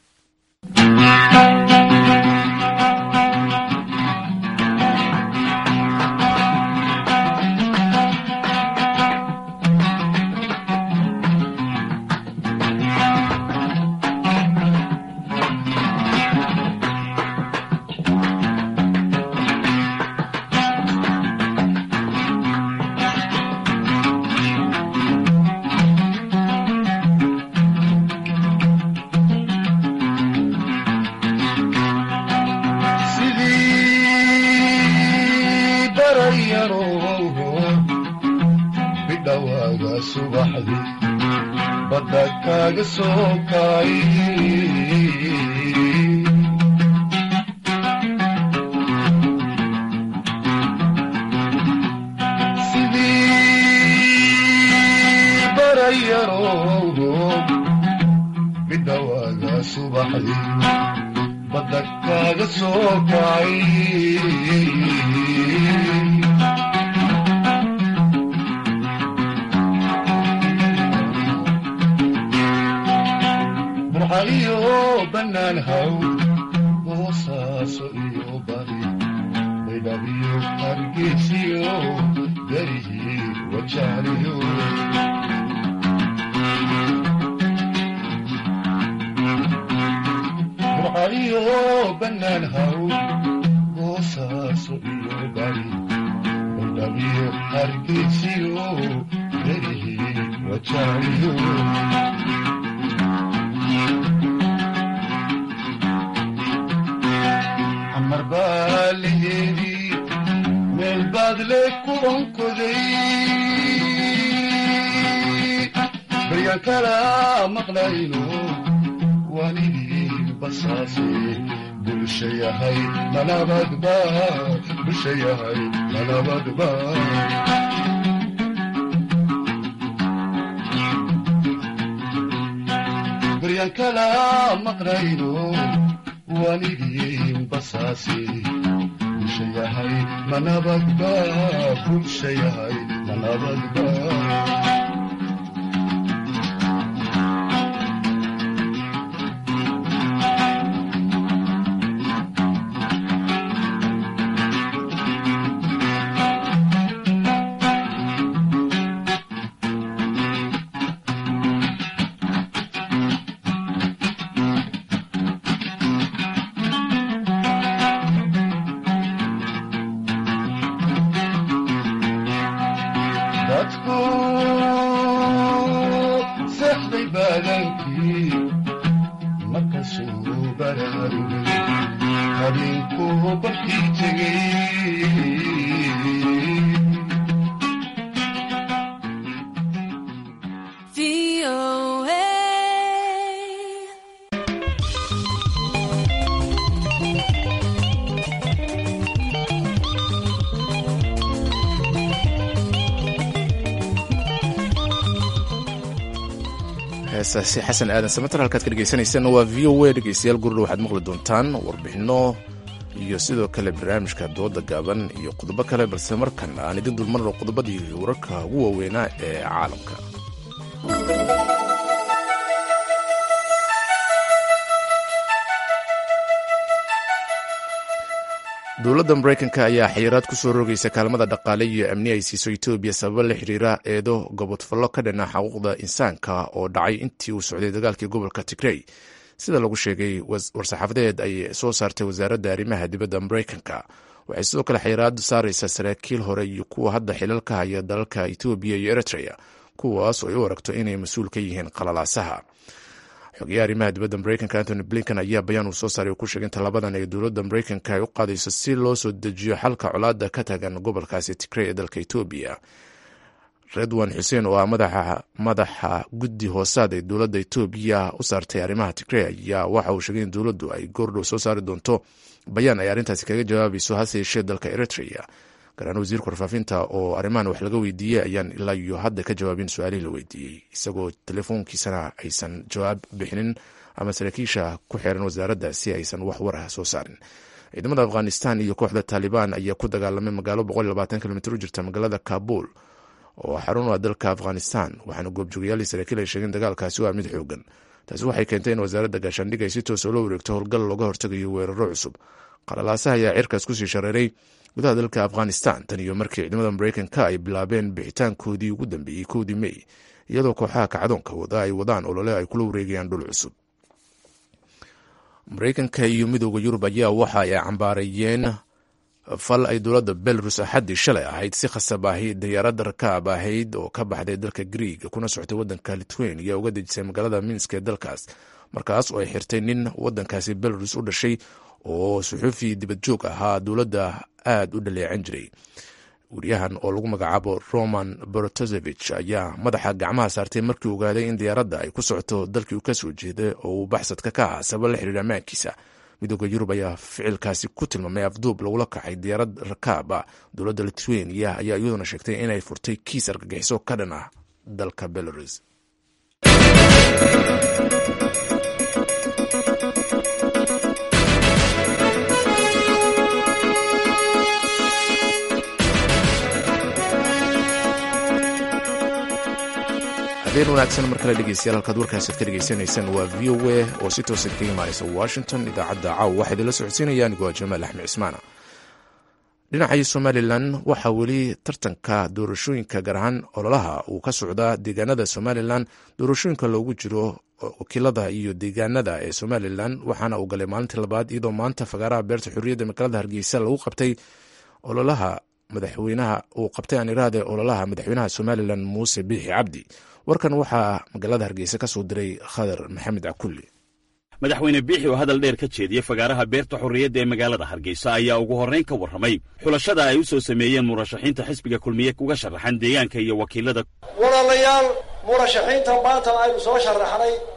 basaasi bulsha yahay manabadba bulsha yahay manabadba baryan kala maqnayno wanigii basaasi bulsha yahay manabadba bulsha yahay manabadba dadku seexday baadankii markasuu baraarugay habeenkuu barkii tegay heesaasi xasan aadan samatar halkaad ka dhegeysaneysaan waa v o a dhegeystayaal gurdha waxaad maqli doontaan warbixinno iyo sidoo kale barnaamijka dooda gaaban iyo qodobo kale balse markan aan idin dulmarno qodobadii wararka ugu waaweynaa ee caalamka dowladda maraykanka ayaa xayiraad ku soo rogaysa kaalmada dhaqaale iyo amni ay siiso etoobiya sababo la xiriira eedo gobodfallo ka dhana xuquuqda insaanka oo dhacay intii uu socday dagaalkii gobolka tigrey sida lagu sheegay war-saxaafadeed ay soo saartay wasaaradda arrimaha dibadda maraykanka waxay sidoo kale xayiraad saaraysaa saraakiil hore iyo kuwa hadda xilal ka haya dalalka etoobiya iyo eritrea kuwaas oo ay u aragto inay mas-uul ka yihiin qalalaasaha xogeyaha arrimaha dibadda maraykanka antony blinken ayaa bayaan uu soo saaray uu ku sheegay inta labadan ee dowladda maraykanka ay u qaadayso si loo soo dejiyo xalka colaadda ka tagan gobolkaasi tigrey ee dalka etoobiya redwan xuseen oo ah madaxa guddi hoosaad ee dowladda etoobiya u saartay arrimaha tigrey ayaa waxa uu sheegay in dowladdu ay goordhow soo saari doonto bayaan ay arrintaasi kaga jawaabayso hase yeeshee dalka eritrea garaan wasiirka warfaafinta oo arrimahan wax laga weydiiyey ayaan ilaa iyo hadda ka jawaabin su-aalihii la weydiiyey isagoo telefoonkiisana aysan jawaab bixinin ama saraakiisha ku xiran wasaaradda si aysan wax war ah soo saarin ciidamada afghanistan iyo kooxda taalibaan ayaa ku dagaalamay magaalo kilomitr u jirta magaalada kabul oo xarun u ah dalka afghanistan waxaana goobjoogayaal saraakiil ay sheegeen dagaalkaasi waa mid xoogan taasi waxay keentay in wasaaradda gaashaandhig ay si toos oo la wareegto howlgal looga hortegayo weeraro cusub qalalaasaha ayaa cirkaas kusii shareeray gudaha dalka afghanistan tan iyo markii ciidamada maraykanka ay bilaabeen bixitaankoodii ugu dambeeyey kowdii mey iyadoo kooxaha kacdoonka wada ay wadaan olole ay kula wareegayaan dhul cusub maraykanka iyo midooda yurub ayaa waxa ay cambaarayeen fal ay dowladda belarus axaddii shalay ahayd si khasab ahi diyaaradda rakaab ahayd oo ka baxday dalka griig kuna socotay waddanka lithuania uga dejisay magaalada minsk ee dalkaas markaas oo ay xirtay nin waddankaasi belarus u dhashay oo suxuufi dibad joog ahaa dowladda aad u dhaleecan jiray wariyahan oo lagu magacaabo roman borotosevich ayaa madaxa gacmaha saartay markii uu ogaaday in diyaaradda ay ku socoto dalkii uu ka soo jeeday oo uu baxsadka ka ahaa sabab la xiriira ammaankiisa midooda yurub ayaa ficilkaasi ku tilmaamay afduub lagula kacay diyaarad rakaaba dowladda lithuania ayaa iyaduna sheegtay inay furtay kiis argagixiso ka dhan ah dalka belarus habeen wanaagsan mar kale dhegeystayaal halkaad warkaasaad ka dhegeysanaysaan waa v o a oo si toosa kaga imaanaysa washington idaacadda caaw waxaa idinla socodsiinaya anigoo jamaal axmed cismaana dhinacii somalilan waxaa weli tartanka doorashooyinka gaar ahaan ololaha uu ka socdaa deegaanada somalilan doorashooyinka loogu jiro wakiilada iyo deegaanada ee somalilan waxaana uu galay maalintii labaad iyadoo maanta fagaaraha beerta xurriyadda magaalada hargeysa lagu qabtay ololaha madaxweynaha uu qabtay aan iraade ololaha madaxweynaha somalilan muuse biixi cabdi warkan waxaa magaalada hargeysa ka soo diray khadar maxamed cakulli madaxweyne biixi oo hadal dheer ka jeediyey fagaaraha beerta xorriyadda ee magaalada hargeysa ayaa ugu horrayn ka warramay xulashada ay u soo sameeyeen murashaxiinta xisbiga kulmiye uga sharaxan deegaanka iyo wakiilada walaalayaal murashaxiinta maanta aynu soo sharaxnay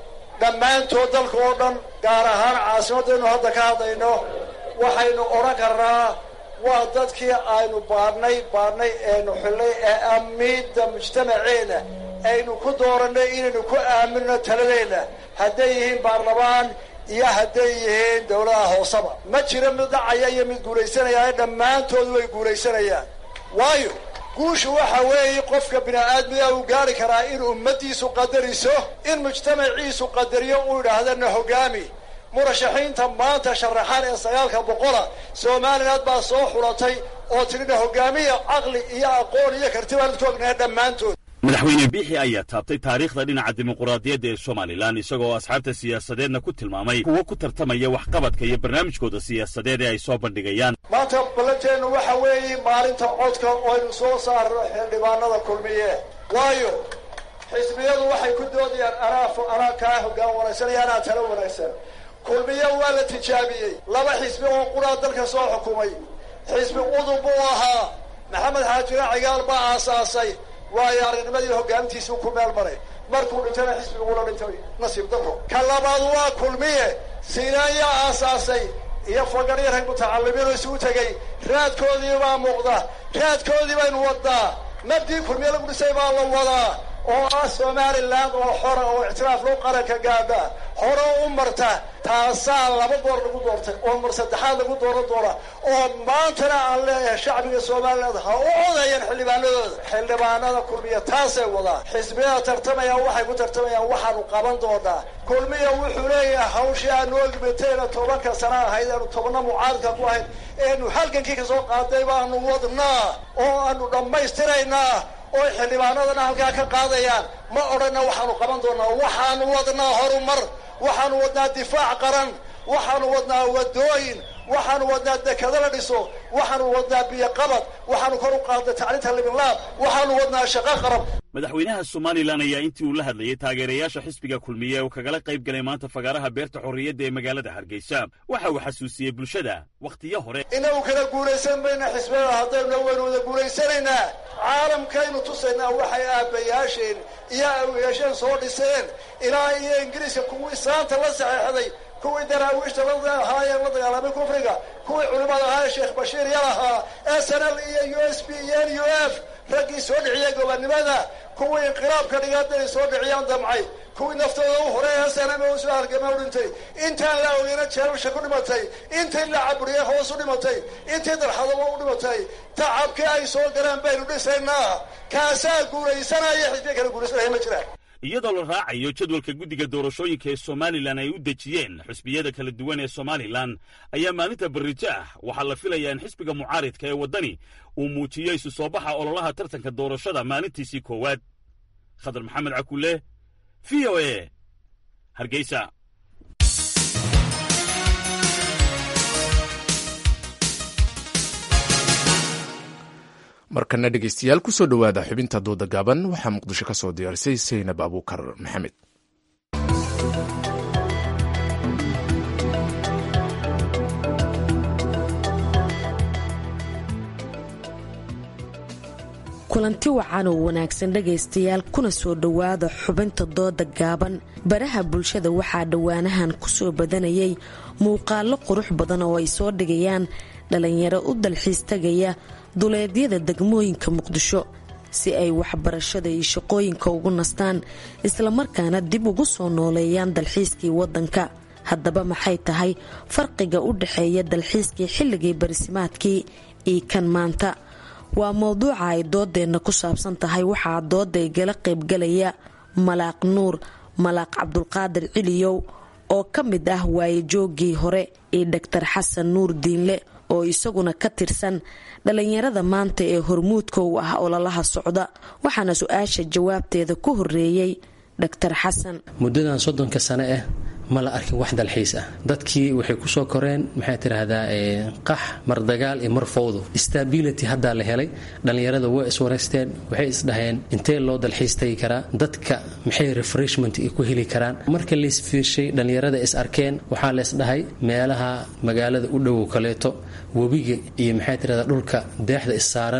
dhammaantood dalka oo dhan gaar ahaan caasimaddaynu hadda ka hadlayno waxaynu odhan karnaa waa dadkii aynu baadhnay baadhnay eenu xillay ee amiidda mujtamaceena aynu ku doorannay inaynu ku aaminno taladeenna hadday yihiin baarlamaan iyo hadday yihiin dowladaha hooseba ma jiro mid dhacaya iyo mid guulaysanaya dhammaantood way guulaysanayaan waayo guushu waxa weeye qofka bini-aadmiga uu gaari karaa in ummaddiisu qadariso in mujtamaciisu qadariyo uu idhaahdana hogaami murashaxiinta maanta sharaxaan ee sagaalka boqola somaliland baa soo xulatay oo tidhina hogaamiya caqli iyo aqoon iyo karti baan ku ognahay dhammaantood madaxweyne biixi ayaa taabtay taariikhda dhinaca dimuquraadiyadda ee somalilan isagoo asxaabta siyaasadeedna ku tilmaamay kuwo ku tartamaya waxqabadka iyo barnaamijkooda siyaasadeed ee ay soo bandhigayaan maanta ballanteennu waxa weeye maalinta codka oo aynu soo saarno xildhibaanada kulmiye waayo xisbiyadu waxay ku doodayaan anaa anaa kaa hoggaan wanaagsan iyo anaa talo wanaagsan kulmiye waa la tijaabiyey laba xisbi oo quraa dalka soo xukumay xisbi udub buu ahaa maxamed xaajira cigaal baa aasaasay waayo aragnimadii hogaamintiisuu ku meel maray markuu dhintana xisbigula dhintay nasiib daro ka labaad waa kulmiye siinaanyaa aasaasay iyo fagaryo rag mutacalimiinu isugu tegey raadkoodii baa muuqda raadkoodii baynu wadnaa nabdii kulmiye lagu dhisay baa la wadaa oo ah somaliland oo xora oo ictiraaf loo qaranka gaadha hore u marta taasaa laba goor lagu doortay oo mar saddexaad lagu dooran doona oo maantana aan leeyahay shacbiga somaliland ha u codeeyeen xildhibaanadooda xildhibaanada kulmiya taasay wadaa xisbiyada tartamaya waxay ku tartamayaan waxaanu qaban doonaa kulmiya wuxuu leeyahay hawshii aanu ogmetayna tobanka sana ahayd aanu tobana mucaaradka ku ahayd eenu halgankii kasoo qaaday baanu wadnaa oo aanu dhammaystiraynaa oo xildhibaanadana halkaa ka qaadayaan ma odhanna waxaanu qaban doonaa waxaanu wadnaa horumar waxaanu wadnaa difaac qaran waxaanu wadnaa wadooyin waxaanu wadnaa dekado la dhiso waxaanu wadnaa biyoqabad waxaanu kor u qaadnay tacliinta libinlaab waxaanu wadnaa shaqo qarab madaxweynaha somalilan ayaa intii uu la hadlayey taageerayaasha xisbiga kulmiye oo kagala qayb galay maanta fagaaraha beerta xorriyadda ee magaalada hargeysa waxa uu xasuusiyey bulshada wakhtiyo hore inagu kala guulaysan mayna xisbiyada haddaynu waynu wada guulaysanaynaa caalamkaynu tusaynaa waxay aabbayaasheen iyo awiyaasheen soo dhiseen ilaa iyo ingiriiska kuwii saanta la saxeexday kuwii daraawiishta ahaayeen la dagaalamay kufriga kuwii culimmada ahaa sheekh bashiir yal ahaa s n l iyo u s b iyo n u f raggii soo dhiciyay gobonnimada kuwii inqiraabka dhigaadday soo dhiciyaan damcay kuwii naftooda u horay snm u soo halgama u dhintay intaan la ogeyna jeerasha ku dhimatay intii la caburiyay hoos u dhimatay intii darxadaba u dhimatay tacabkii ay soo galeen baynu dhisaynaa kaasaa guulaysanaya xisbiya kala guulaysanaya ma jiraan iyadoo la raacayo jadwalka guddiga doorashooyinka ee somalilan ay u dejiyeen xusbiyada kala duwan ee somalilan ayaa maalinta barrito ah waxaa la filayaa in xisbiga mucaaridka ee waddani uu muujiyo isu soo baxa ololaha tartanka doorashada maalintiisii koowaad khadar maxamed cakulle v o e hargeysa markana dhegeystayaal kusoo dhowaada xubinta dooda gaaban waxaa muqdisho ka soo diyaarisay saynab abuukar maxamed kulanti wacan oo wanaagsan dhegaystayaal kuna soo dhowaada xubinta dooda gaaban baraha bulshada waxaa dhowaanahan kusoo badanayay muuqaalo qurux badan oo ay soo dhigayaan dhalinyaro u dalxiis tagaya duleedyada degmooyinka muqdisho si ay waxbarashada iyo shaqooyinka ugu nastaan islamarkaana dib ugu soo nooleeyaan dalxiiskii wadanka haddaba maxay tahay farqiga u dhexeeya dalxiiskii xilligii barisimaadkii iyo kan maanta waa mowduuca ay doodeenna ku saabsan tahay waxaa dooda igala qaybgalaya malaaq nuur malaaq cabdulqaadir ciliyow oo ka mid ah waayejoogii hore iyo dhaktar xasan nuur diinle oo isaguna ka tirsan dhalinyarada maanta ee hormuudka u ah ololaha socda waxaana su-aasha jawaabteeda ku horeeyey dhaktar xasan muddadan soddonka sane ah ma la arkin wax dalxiis ah dadkii waxay kusoo koreen maxay tiraahdaa qax mar dagaal iyo mar fowdo stability haddaa la helay dhallinyarada way iswareysteen waxay isdhaheen intee loo dalxiis tagi karaa dadka maxay refreshment ku heli karaan marka laisfiirshay dhallinyarada is arkeen waxaa laysdhahay meelaha magaalada u dhowow kaleeto webiga iyo maxay tirahdaa dhulka deexda issaaran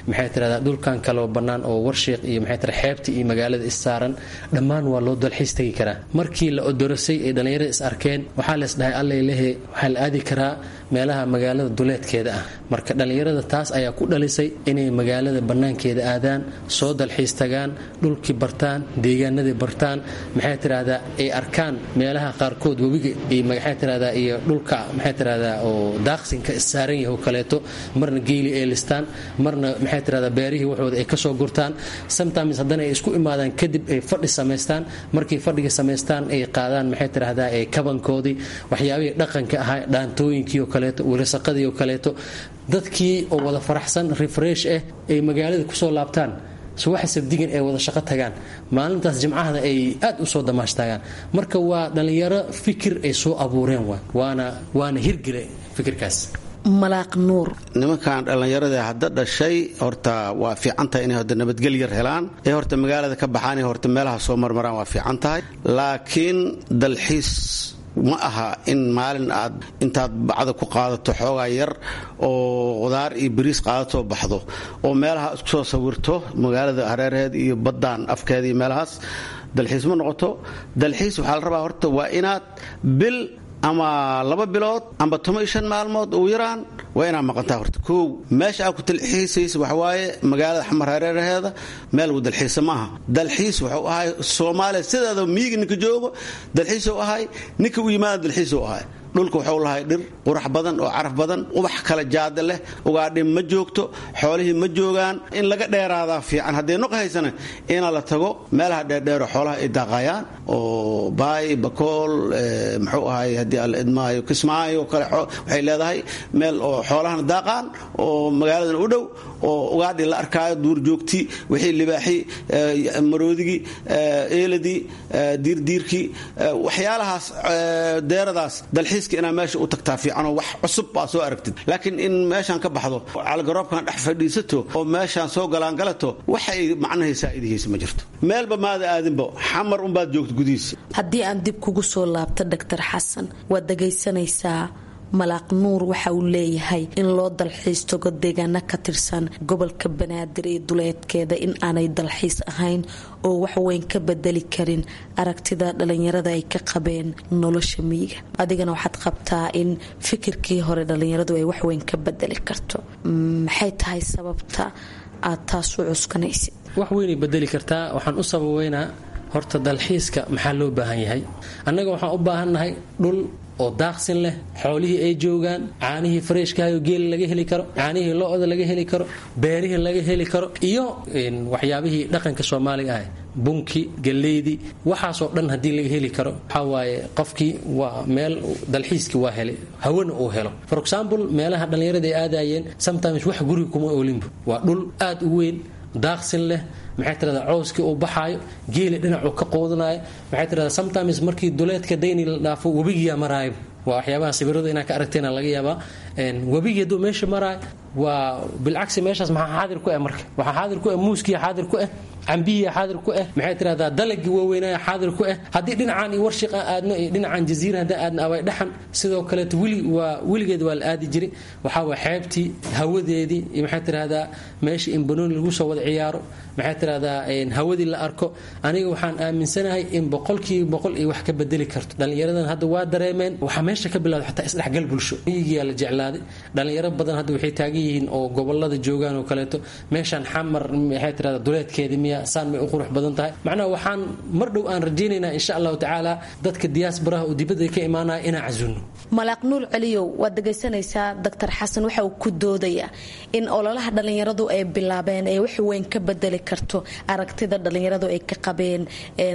maxay tirahdaa dhulkan kaloo bannaan oo warshiiq iyo maxay tira xeebta iyo magaalada issaaran dhammaan waa loo dalxiis tegi karaa markii la odorosay ay dhallinyarada is arkeen waxaa lees dhahay allailehe waxaa la aadi karaa meelaha magaalada duleedkeeda ah marka dhallinyarada taas ayaa ku dhalisay inay magaalada bannaankeeda aadaan soo dalxiis tagaan dhulkii bartaan deegaanadii bartaan maxay tirahdaa ay arkaan meelaha qaarkood webiga iyo maxay tirahdaa iyo dhulka maxay tirahdaa oo daaqsinka issaaran yahay oo kaleeto marna geeli ay listaan marna maxay tirahdaa beerihii waxooda ay kasoo gurtaan sometimes haddana ay isku imaadaan kadib ay fadhi samaystaan markay fadhiga samaystaan ay qaadaan maxay tirahdaa ee kabankoodii waxyaabihii dhaqanka ahaa dhaantooyinkii oo kaleeto wilasaqadii oo kaleeto dadkii oo wada faraxsan refresh ah ay magaalada kusoo laabtaan subaxa sabdigan ay wada shaqo tagaan maalintaas jimcahada ay aad u soo damaashtagaan marka waa dhallinyaro fikir ay soo abuureen waana waana hirgile fikirkaas malaaq nuur nimankan dhallinyarada hadda dhashay horta waa fiican tahay inay horta nabadgel yar helaan ee horta magaalada ka baxaan ee horta meelaha soo marmaraan waa fiican tahay laakiin dalxiis ma aha in maalin aad intaad bacda ku qaadato xoogaa yar oo qudaar iyo bariis qaadatoo baxdo oo meelaha isku soo sawirto magaalada hareeraheed iyo baddaan afkeeda iyo meelahaas dalxiis ma noqoto dalxiis waxaa la rabaa horta waa inaad bil ama laba bilood amba toban iyo shan maalmood ugu yaraan waa inaad maqantaa horta kow meesha aad ku dalxiisaysa waxawaaye magaalada xamar hareeraheeda meel uu dalxiisa maaha dalxiis wuxuu ahay soomaaliya sideeda miyiga ninka joogo dalxiisuu ahay ninka u yimaada dalxiisuu ahay dhulka wuxuu lahay dhir qurax badan oo caraf badan ubax kala jaada leh ugaadhin ma joogto xoolihii ma joogaan in laga dheeraadaa fiican haddii noq haysana ina la tago meelaha dheerdheero xoolaha ay daaqayaan oo baay bakool muxuu ahay haddii alla idmaayo kismaayo kale waxay leedahay meel oo xoolahana daaqaan oo magaaladan u dhow oo ugaadhi la arkaayo duurjoogti wixii libaaxi maroodigii eeladii diirdiirkii waxyaalahaas deeradaas dalxiiska inaa meesha u tagtaa fiicanoo wax cusub baa soo aragtid laakiin in meeshaan ka baxdo caligaroobkan dhex fadhiisato oo meeshaan soo galaangalato waxay macnahay saa'idihiisa ma jirto meelba maada aadinba xamar unbaad joogto gudihiisa haddii aan dib kugu soo laabto doctor xasan waad dhagaysanaysaa malaaq nuur waxa uu leeyahay in loo dalxiis tago deegaano ka tirsan gobolka banaadir iyo duleedkeeda in aanay dalxiis ahayn oo waxweyn ka bedeli karin aragtida dhalinyarada ay ka qabeen nolosha miyiga adigana waxaad qabtaa in fikirkii hore dhalinyaradu ay waxweyn ka bedeli karto maxay tahay sababta aad taas u cuskanaysid wax weynay bedeli kartaa waxaan u sababeynaa horta dalxiiska maxaa loo baahan yahay annaga waxaan u baahannahay dhul oo daaqsin leh xoolihii ay joogaan caanihii fareeshkahayo geela laga heli karo caanihii lo-da laga heli karo beerihii laga heli karo iyo waxyaabihii dhaqanka soomaaliga ah bunki galleydii waxaasoo dhan haddii laga heli karo waxaa waaye qofkii waa meel dalxiiskii waa helay hawana uu helo for example meelaha dhallinyarada ay aadayeen sometimes wax guriga kuma oolinbu waa dhul aad u weyn daaqsin leh maxay tirahdaa cowskii uu baxaayo geeli dhinacuu ka qoodanayo maxay tirahdaa sometimes markii duleedka dayni la dhaafo webigiyaa maraayo waa waxyaabaha sawirada inaa ka aragteena laga yaabaa webigii hadduu meesha maraayo waa bilcagsi meeshaas maxaa xaadir ku ah marka waxaa xaadir ku ah muuskiya xaadir ku ah cambihiya xaadir ku ah maxay tirahdaa dalagii waaweynaya xaadir ku ah haddii dhinacaan iyo warshiq aan aadno iyo dhinacaan jaziira haddaan aadno away dhaxan sidoo kaleeto weli waa weligeed waa la aadi jiray waxaa waa xeebtii hawadeedii iyo maxay tirahdaa meesha in banooni lagu soo wada ciyaaro maxay tirahdaa hawadii la arko aniga waxaan aaminsanahay in boqolkiiba boqol iyo wax ka bedeli karto dhallinyaradan hadda waa dareemeen waxaa meesha ka bilowda xataa isdhexgal bulsho miyigiyaa la jeclaaday dhallinyaro badan hadda waxay taagan yihiin oo gobolada joogaan oo kaleeto meeshaan xamar maxay tirahdaa duleedkeedii miya saan may u qurux badan tahay macnaha waxaan mar dhow aan rajaynaynaa insha allahu tacaala dadka diyaasbaraha oo dibadda ka imaanaya inaan casuulno malaaq nuur celiyow waad dhegaysanaysaa doctor xasan waxa uu ku doodayaa in ololaha dhallinyaradu ay bilaabeen ee wax weyn ka bedeli karto aragtida dhallinyaradu ay ka qabeen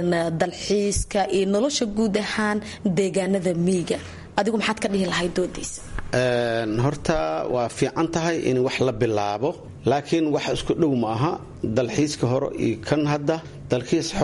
dalxiiska iyo nolosha guud ahaan deegaanada miyiga adigu maxaad ka dhihi lahay doodiisa horta waa fiican tahay in wax la bilaabo laakiin wax isku dhow ma aha dalxiiska hore iyo kan hadda dalxiiska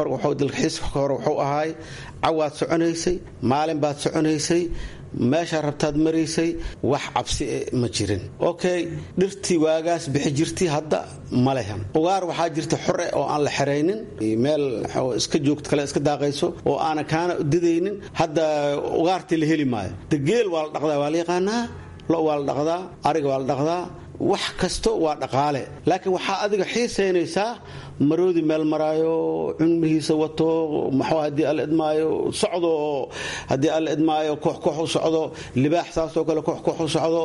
hore wuxuu ahaay cawaad soconaysay maalin baad soconaysay meeshaa rabtaad maraysay wax cabsi ma jirin okay dhirtii waagaas bixi jirtay hadda ma lehan ugaar waxaa jirta xore oo aan la xeraynin meel iska joogto kale iska daaqayso oo aanan kaana didaynin hadda ugaartii la heli maayo de geel waa la dhaqdaa waa la yaqaanaa lo waa la dhaqdaa ariga waa la dhaqdaa wax kasto waa dhaqaale laakiin waxaa adiga xiisaynaysaa maroodi meel maraayo cunmihiisa wato maxuu haddii alla idmaayo socdo oo haddii alla idmaayo koox koox u socdo libaax saasoo kale koox koox u socdo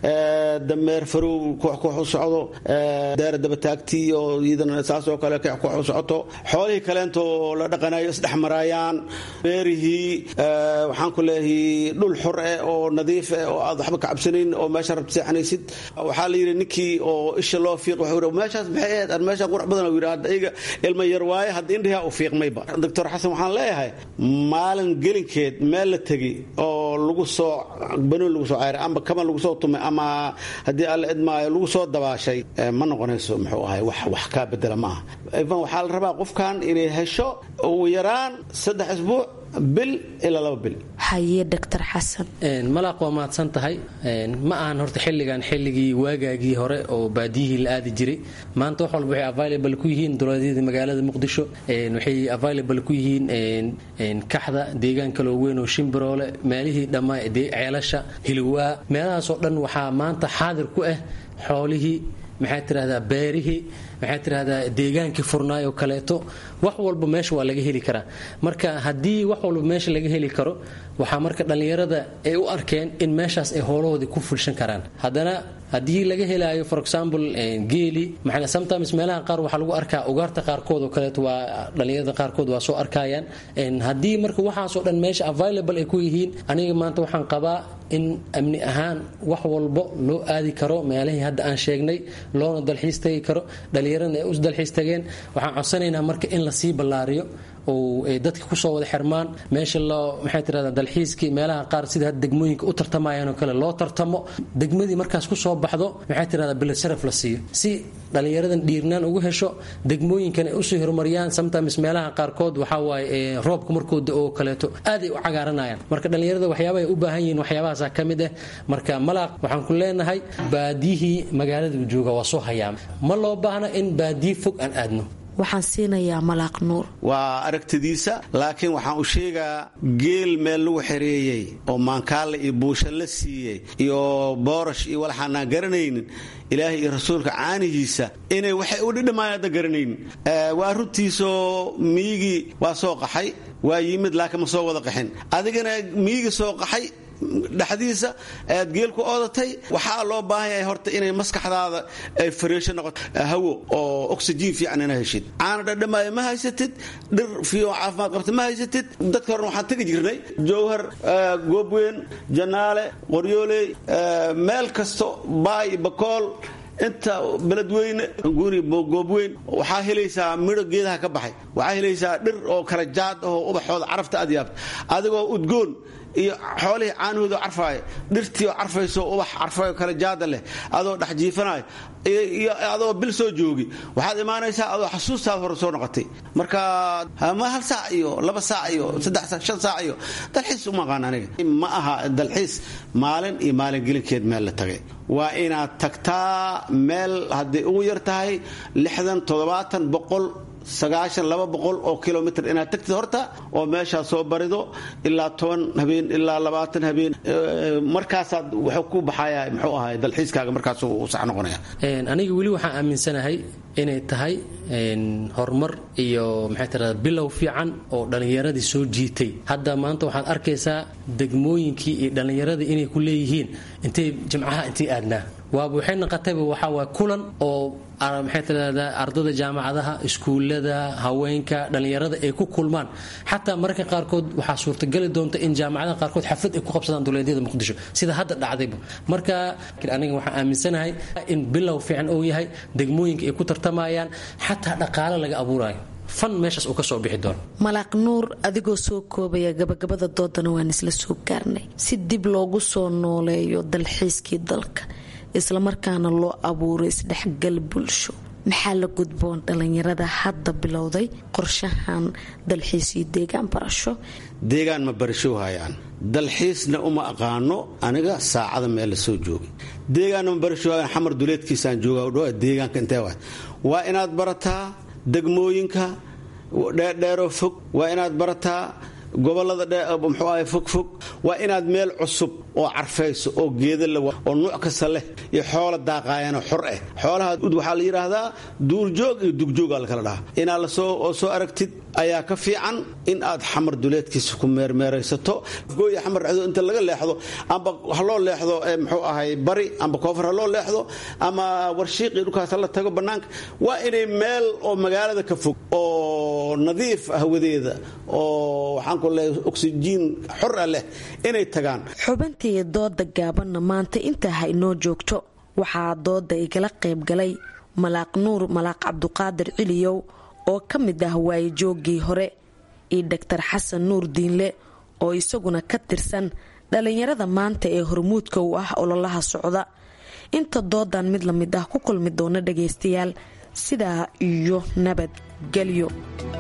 dameer farow koox koox u socdo deera dabataagtii oo iyadana saasoo kale koox koox u socoto xoolihii kaleento la dhaqanayo isdhex maraayaan beerihii waxaan ku leeyahay dhul xor eh oo nadiif eh oo aad waxba ka cabsanayn oo meesha rabta seexanaysid waxaa la yidhi ninkii oo isha loo fiiq wuxuu meeshaas maxay ahayd aan meeshaan qurux badan yidhi hadda iyaga ilma yar waaye hadda indhihaa u fiiqmayba doctor xasan waxaan leeyahay maalin gelinkeed meel la tegi oo lagu soo banoon lagu soo ceyray ama kaban lagu soo tumay ama haddii alla idmaayo lagu soo dabaashay ma noqonayso muxuu ahay wax wax kaa bedela ma aha ivan waxaa la rabaa qofkan inay hesho ugu yaraan saddex isbuuc bil ilaa laba bil haye doctor xasan malaaq waa mahadsan tahay ma ahan horta xilligan xilligii waagaagii hore oo baadiyihii la aadi jiray maanta wax walba waxay available ku yihiin dowladyada magaalada muqdisho waxay available ku yihiin kaxda deegaan kaloo weyn oo shimbiroole meelihii dhammaa ceelasha hilwaa meelahaasoo dhan waxaa maanta xaadir ku ah xoolihii maxaa tirahdaa beerihii maxaa tirahdaa deegaankii furnaay oo kaleeto wax walba meesha waa laga heli karaa marka haddii wax walba meesha laga heli karo waxaa marka dhallinyarada ay u arkeen in meeshaas ay hoolahoodii ku fulshan karaan haddana haddii laga helaayo for example geeli maxaa sometimes meelaha qaar waxaa lagu arkaa ugaarta qaarkood oo kaleeto waa dhallinyarada qaarkood waa soo arkayaan haddii marka waxaasoo dhan meesha available ay ku yihiin aniga maanta waxaan qabaa in amni ahaan wax walbo loo aadi karo meelahii hadda aan sheegnay loona dalxiis tagi karo dhallinyaradana ay u dalxiis tageen waxaan codsanaynaa marka in lasii ballaariyo oo ay dadka kusoo wada xirmaan meesha loo maxay tirahdaa dalxiiskii meelaha qaar sida hadda degmooyinka u tartamayaan oo kale loo tartamo degmadii markaas kusoo baxdo maxay tirahdaa bilad sharaf la siiyo si dhallinyaradan dhiirnaan ugu hesho degmooyinkan ay usii horumariyaan sometimes meelaha qaarkood waxaa waaye roobka markuu da oo kaleeto aaday u cagaaranayaan marka dhallinyarada waxyaabaha ay u baahan yihiin waxyaabahaasa ka mid ah marka malaaq waxaan ku leenahay baadiyihii magaalada jooga waa soo hayaam ma loo baahna in baadiyi fog aan aadno waxaan siinayaa malaaq nuur waa aragtidiisa laakiin waxaan u sheegaa geel meel lagu xereeyey oo maankaale iyo buusha la siiyey iyo boorash iyo walaxaanaan garanaynin ilaahay iyo rasuulka caanihiisa inay waxay u dhidhamaan hadda garanaynin waa runtiisoo miyigii waa soo qaxay waa yimid laakiin ma soo wada qaxin adigana miyigii soo qaxay dhexdiisa aad geel ku oodatay waxaa loo baahan yahay horta inay maskaxdaada ay fariisho noqoto hawo oo oxygen fiican ina heshid caana dhadhamaayo ma haysatid dhir fiican caafimaad qabta ma haysatid dadka horena waxaan tegi jirnay jowhar goobweyn janaale qoryooley meel kasto baay bakool inta beledweyne guri goobweyn waxaa helaysaa midho geedaha ka baxay waxaa helaysaa dhir oo kala jaad ahoo ubaxooda carafta aad yaabta adigoo udgoon iyo xoolihii caanahooda carfaaya dhirtii oo carfayso ubax carfayo kale jaada leh adoo dhex jiifanayo iyo adoo bil soo joogi waxaad imaanaysaa adoo xasuustaada hore soo noqotay marka ma hal saac iyo laba saac iyo saddex shan saac iyo dalxiis uma aqaan aniga ma aha dalxiis maalin iyo maalin gelinkeed meel la tagay waa inaad tagtaa meel hadday ugu yar tahay lixdan toddobaatan boqol sagaashan laba boqol oo kilomitr inaad tagtid horta oo meeshaa soo barido ilaa toban habeen ilaa labaatan habeen markaasaad wuxuu ku baxaya muxuu ahay dalxiiskaaga markaas uu sax noqonaya aniga weli waxaan aaminsanahay inay tahay horumar iyo maxay tirahdaa bilow fiican oo dhallinyaradii soo jiitay hadda maanta waxaad arkaysaa degmooyinkii iyo dhallinyaradii inay ku leeyihiin intay jimcaha intay aadnaa waaba waxay naqotayba waxaa waay kulan oo maxay tirahdaa ardada jaamacadaha iskuullada haweenka dhallinyarada ay ku kulmaan xataa mararka qaarkood waxaa suurtagali doonta in jaamacadaha qaarkood xaflad ay ku qabsadaan duleedyada muqdisho sida hadda dhacdayba marka aniga waxaan aaminsanahay in bilow fiican uu yahay degmooyinka ay ku tartamayaan xataa dhaqaale laga abuurayo fan meeshaas uu ka soo bixi doono malaaq nuur adigoo soo koobaya gabagabada doodana waan isla soo gaarnay si dib loogu soo nooleeyo dalxiiskii dalka islamarkaana loo abuuray isdhexgal bulsho maxaa la gudboon dhallinyarada hadda bilowday qorshahan dalxiis iyo deegaan barasho deegaan ma barasho hayaan dalxiisna uma aqaano aniga saacada meel la soo joogay deegaanna ma barasho hayaan xamar duleedkiisaan jooga deegaanka intee waa waa inaad barataa degmooyinka dheerdheeroo fog waa inaad barataa gobolada muxuu ahay fogfog waa inaad meel cusub oo carfayso oo geeda le oo nuuc kasta leh iyo xoola daaqaayano xor ah xoolaha waxaa la yidhaahdaa duurjoog iyo dugjoogaa lakala dhahaa inaad lasoo soo aragtid ayaa ka fiican in aad xamar duleedkiisa ku meermeeraysato gooya xamar dhexdo inta laga leexdo amba ha loo leexdo muxuu ahay bari amba koonfur ha loo leexdo ama warshiiqii dhulkaas la tago bannaanka waa inay meel oo magaalada ka fog oo nadiif hawadeeda oo waxaan ku leeyahay oksijiin xor ah leh inay tagaan xubintii dooda gaabanna maanta intaa ha inoo joogto waxaa dooda igala qayb galay malaaq nuur malaaq cabduqaadir ciliyow oo ka mid ah waayijooggii hore iyo dhaktar xasan nuur diinle oo isaguna ka tirsan dhallinyarada maanta ee hormuudka u ah ololaha socda inta doodan mid la mid ah ku kulmi doona dhagaystayaal sidaa iyo nabadgelyo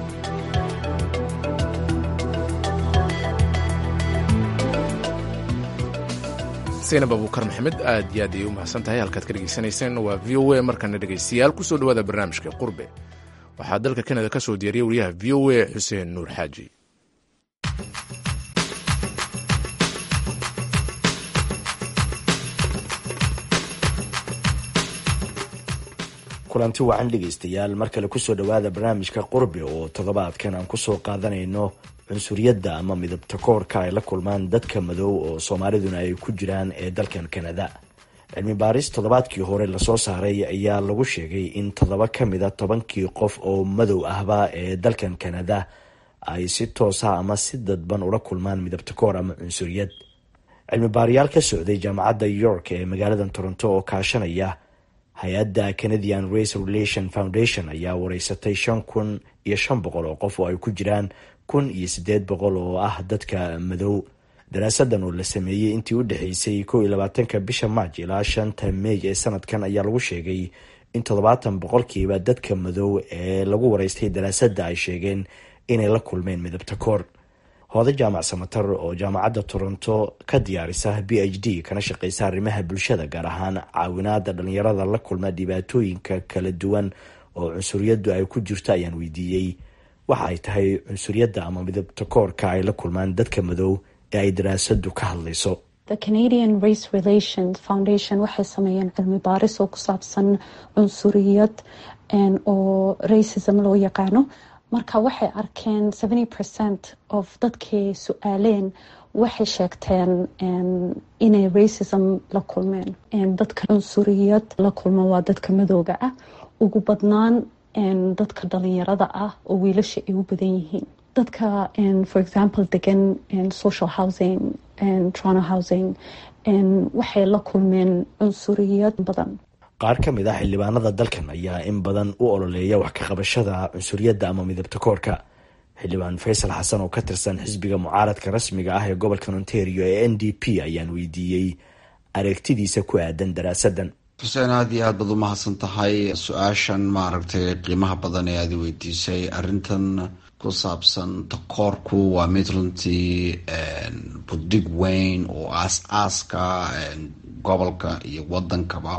saynab abuukar maxamed aad iyo aad ayay u mahadsan tahay halkaad ka dhegaysanayseen waa v o a markana dhegaystayaal kusoo dhawaada barnaamijka qurbe waxaa dalka kanada ka soo diyaariyay wariyaha v o a xuseen nuur xaaji kulanti wacan dhegaystayaal mar kale kusoo dhowaada barnaamijka qurbe oo toddobaadkan aan kusoo qaadanayno cunsuriyadda ama midabta koorka ay la kulmaan dadka madow oo soomaaliduna ay ku jiraan ee dalkan kanada cilmi baaris toddobaadkii hore lasoo saaray ayaa lagu sheegay in toddoba ka mida tobankii qof oo madow ahba ee dalkan kanada ay si toosa ama si dadban ula kulmaan midabta koor ama cunsuriyad cilmi baarayaal ka socday jaamacadda york ee magaalada toronto oo kaashanaya hay-adda canadian race relation foundation ayaa wareysatay shan kun iyo shan boqol oo qof oo ay ku jiraan kun iyo siddeed boqol oo ah dadka madow daraasadan oo la sameeyey intii u dhexeysay kow iyo labaatanka bisha maaj ilaa shanta meey ee sanadkan ayaa lagu sheegay in toddobaatan boqolkiiba dadka madow ee lagu wareystay daraasadda ay sheegeen inay la kulmeen midabta koor hooda jaamac samatar oo jaamacadda toronto ka diyaarisa b h d kana shaqeysa arrimaha bulshada gaar ahaan caawinaada dhalinyarada la kulma dhibaatooyinka kala duwan oo cunsuriyaddu ay ku jirto ayaan weydiiyey waxa ay tahay cunsuriyadda ama midabta koorka ay la kulmaan dadka madow ee ay daraasadu ka hadlayso the canadian race relations foundation waxay sameeyeen cilmi baaris oo ku saabsan cunsuriyad oo racism loo yaqaano marka waxay arkeen seventy percent of dadkii su-aaleen waxay sheegteen inay racism la kulmeen dadka cunsuriyad la kulma waa dadka madooga ah ugu badnaan dadka dhalinyarada ah oo wiilasha ay u badan yihiin dadka for example degan social housing toronto housing waxay la kulmeen cunsuriyad badan qaar ka mid ah xildhibaanada dalkan ayaa in badan u ololeeya wax ka qabashada cunsuriyadda ama midabta koorka xildhibaan faysal xasan oo ka tirsan xisbiga mucaaradka rasmiga ah ee gobolka ontario ee n d p ayaan weydiiyey aragtidiisa ku aadan daraasadan xuseen aada iyo aad baad u mahadsan tahay su-aashan maaragtay qiimaha badan ee aada weydiisay arrintan ku saabsan takoorku waa mid runtii budig weyn oo aas-aaska gobolka iyo wadankaba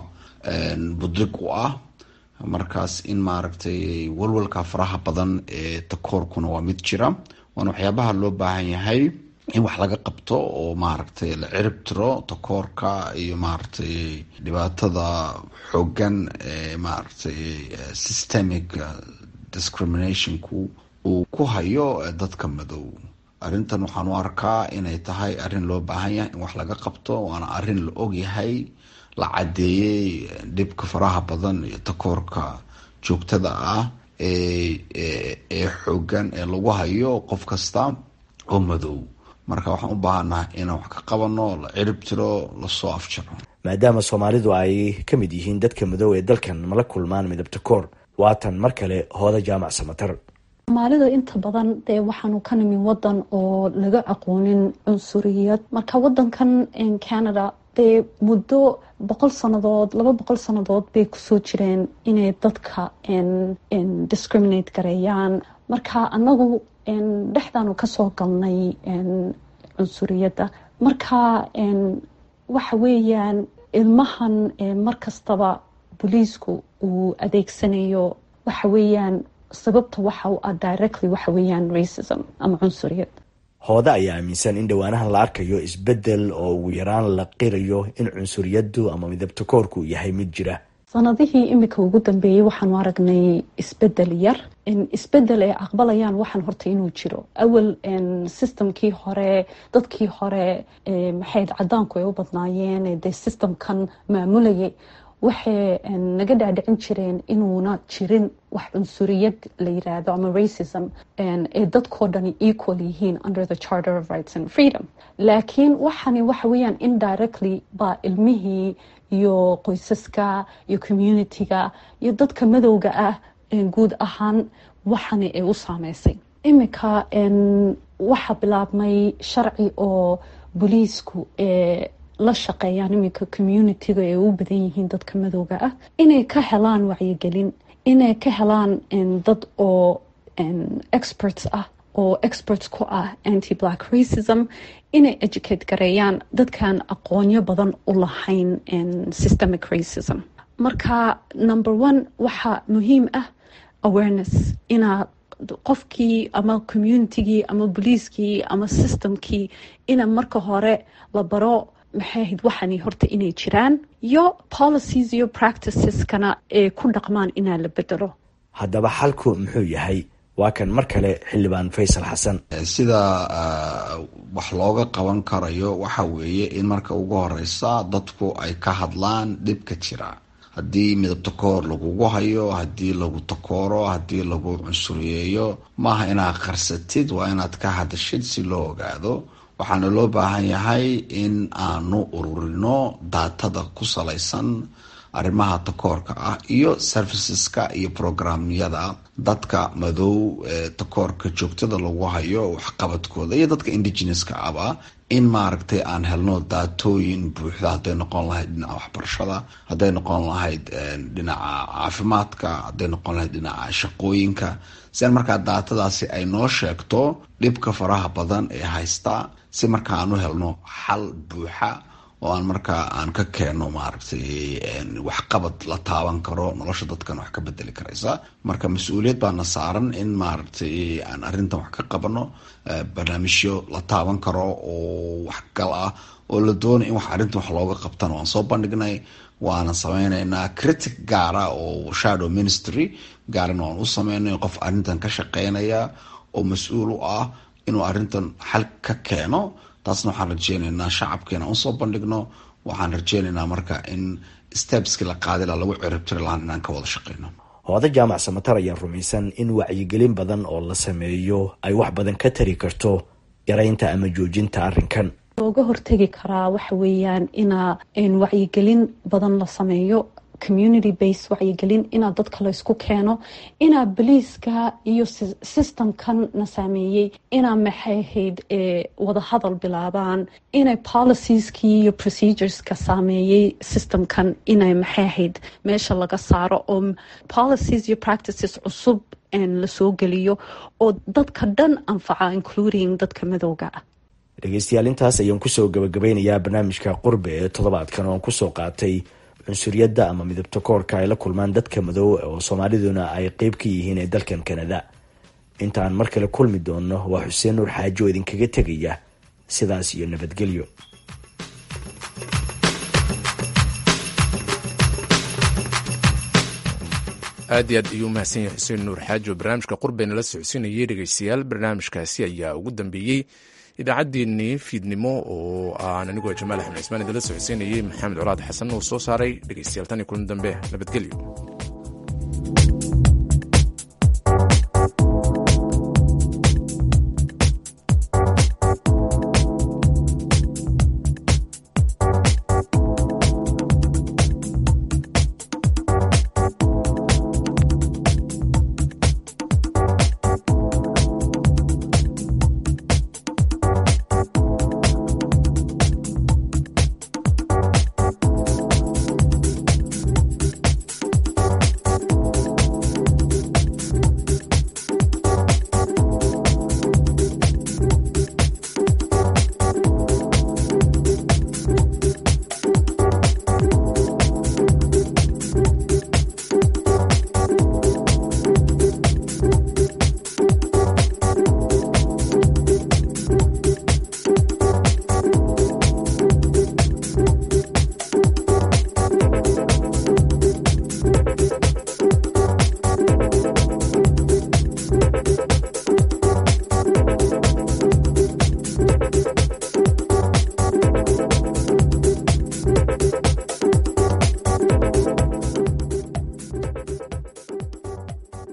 budig u ah markaas in maaragtay walwalka faraha badan ee takoorkuna waa mid jira waana waxyaabaha loo baahan yahay in wax laga qabto oo maaragtay la cirib tiro takoorka iyo maaragtay dhibaatada xoogan ee maaragtay systemic discriminationku uu ku hayo dadka madow arrintan waxaan u arkaa inay tahay arrin loo baahan yahay in wax laga qabto waana arrin la ogyahay la caddeeyey dhibka faraha badan iyo takoorka joogtada ah ee xoogan ee lagu hayo qof kasta oo madow marka waxaan u baahannahay inaan wax ka qabano la cirib tiro lasoo afjaro maadaama soomaalidu ay ka mid yihiin dadka madow ee dalkan mala kulmaan midabta koor waatan mar kale hooda jaamac samatar soomaalidu inta badan dee waxaanu ka nimin wadan oo laga aqoonin cunsuriyad marka wadankan canada dee muddo boqol sannadood laba boqol sannadood bay kusoo jireen inay dadka discriminate gareeyaan marka anagu dhexdaanu kasoo galnay cunsuriyadda marka waxa weeyaan ilmahan markastaba booliisku uu adeegsanayo waxa weeyaan sababta waxa u ah directly waxa weeyaan racism ama cunsuriyad hooda ayaa aaminsan in dhowaanahan la arkayo isbeddel oo ugu yaraan la qirayo in cunsuriyaddu ama midabtakoorku yahay mid jira sanadihii imika ugu dambeeyey waxaanu aragnay isbedel yar isbedel ay aqbalayaan waxaan horta inuu jiro awal systemkii hore dadkii hore maxayd cadaanku ay u badnaayeen dee systemkan maamulayay waxay naga dhaadhicin jireen inuuna jirin wax cunsuriyad la yiraahdo ama racism ee dadkoo dhani equal yihiin under the charter of rights and freedom laakiin waxani waxa weeyaan indirectly baa ilmihii iyo qoysaska iyo communitiga iyo dadka madowga ah guud ahaan waxani ay u saameysay imika waxaa bilaabmay sharci oo booliisku ee la shaqeeyaan iminka communitiga ay u badan yihiin dadka madowga ah inay ka helaan wacyigelin inay ka helaan dad oo experts ah oo experts ku ah anti black racism inay educate gareeyaan dadkaan aqoonyo badan u lahayn systemic racism marka number one waxaa muhiim ah awareness inaa qofkii ama communitigii ama boliiskii ama systemkii ina marka hore la baro maxay ahayd waxani horta inay jiraan iyo policies iyo practiceskana ee ku dhaqmaan inaa la bedelo haddaba xalku muxuu yahay waa kan mar kale xildhibaan faysal xasan sida wax looga qaban karayo waxa weeye in marka ugu horeysa dadku ay ka hadlaan dhibka jira haddii midab takoor lagugu hayo haddii lagu takooro haddii lagu cunsuriyeeyo maaha inaad qarsatid waa inaad ka hadashid si loo ogaado waxaana loo baahan yahay in aanu ururino daatada ku salaysan arrimaha takoorka ah iyo serviceska iyo programyada dadka madow ee takoorka joogtada lagu hayo waxqabadkooda iyo dadka indigeneska aba in maaragtay aan helno daatooyin buuxda hadday noqon lahayd dhinaca waxbarashada hadday noqon lahayd dhinaca caafimaadka hadday noqon lahayd dhinaca shaqooyinka si aan markaa daatadaasi ay noo sheegto dhibka faraha badan ee haysta si marka aan u helno xal buuxa oo aan markaa aan ka keenno maaragtay waxqabad la taaban karo nolosha dadkan wax ka bedeli karaysa marka mas-uuliyad baana saaran in maaragtay aan arrintan wax ka qabano barnaamijyo la taaban karo oo waxgal ah oo la doonay in wax arrintan wax looga qabtana waan soo bandhignay waana sameyneynaa critic gaara oo shadow ministry gaarana waan u sameynay qof arrintan ka shaqeynaya oo mas-uul u ah inuu arrintan xal ka keeno taasna waxaan rajeyneynaa shacabkeena usoo bandhigno waxaan rajeyneynaa marka in stebski la qaadila lagu ciribtiri lahaan inaan ka wada shaqeyno hooda jaamac samatar ayaan rumaysan in wacyigelin badan oo la sameeyo ay wax badan ka tari karto yaraynta ama joojinta arrinkan looga hortegi karaa waxa weeyaan inaa wacyigelin badan la sameeyo community base wacyigelin inaa dadka laysku keeno inaa boliiska iyo systemkan na saameeyey inaa maxay ahayd wadahadal bilaabaan inay policieski iyo procedureska saameeyey systemkan inay maxay ahayd meesha laga saaro oo policies iyo practices cusub lasoo geliyo oo dadka dhan anfaca including dadka madowga ah dhegeystayaal intaas ayaan kusoo gabagabeynayaa barnaamijka qurbe ee toddobaadkan oon kusoo qaatay cunsuriyadda ama midabta koorka ay la kulmaan dadka madow oo soomaaliduna ay qeyb ka yihiin ee dalkan kanada intaan mar kale kulmi doonno waa xuseen nuur xaaji oo idinkaga tegaya sidaas iyo nabadgelyo aad iyo aad ayuu umahadsan yahay xuseen nuur xaaji oo barnaamijka qurbayna la socodsiinayay dhegeystayaal barnaamijkaasi ayaa ugu dambeeyey idaacaddeenii fiidnimo oo aan anigoo jamaal axmed cismaan idinla socodsiinayay maxamed colaad xasan uu soo saaray dhegeystayaal tan iyo kulan dambe nabadgelyo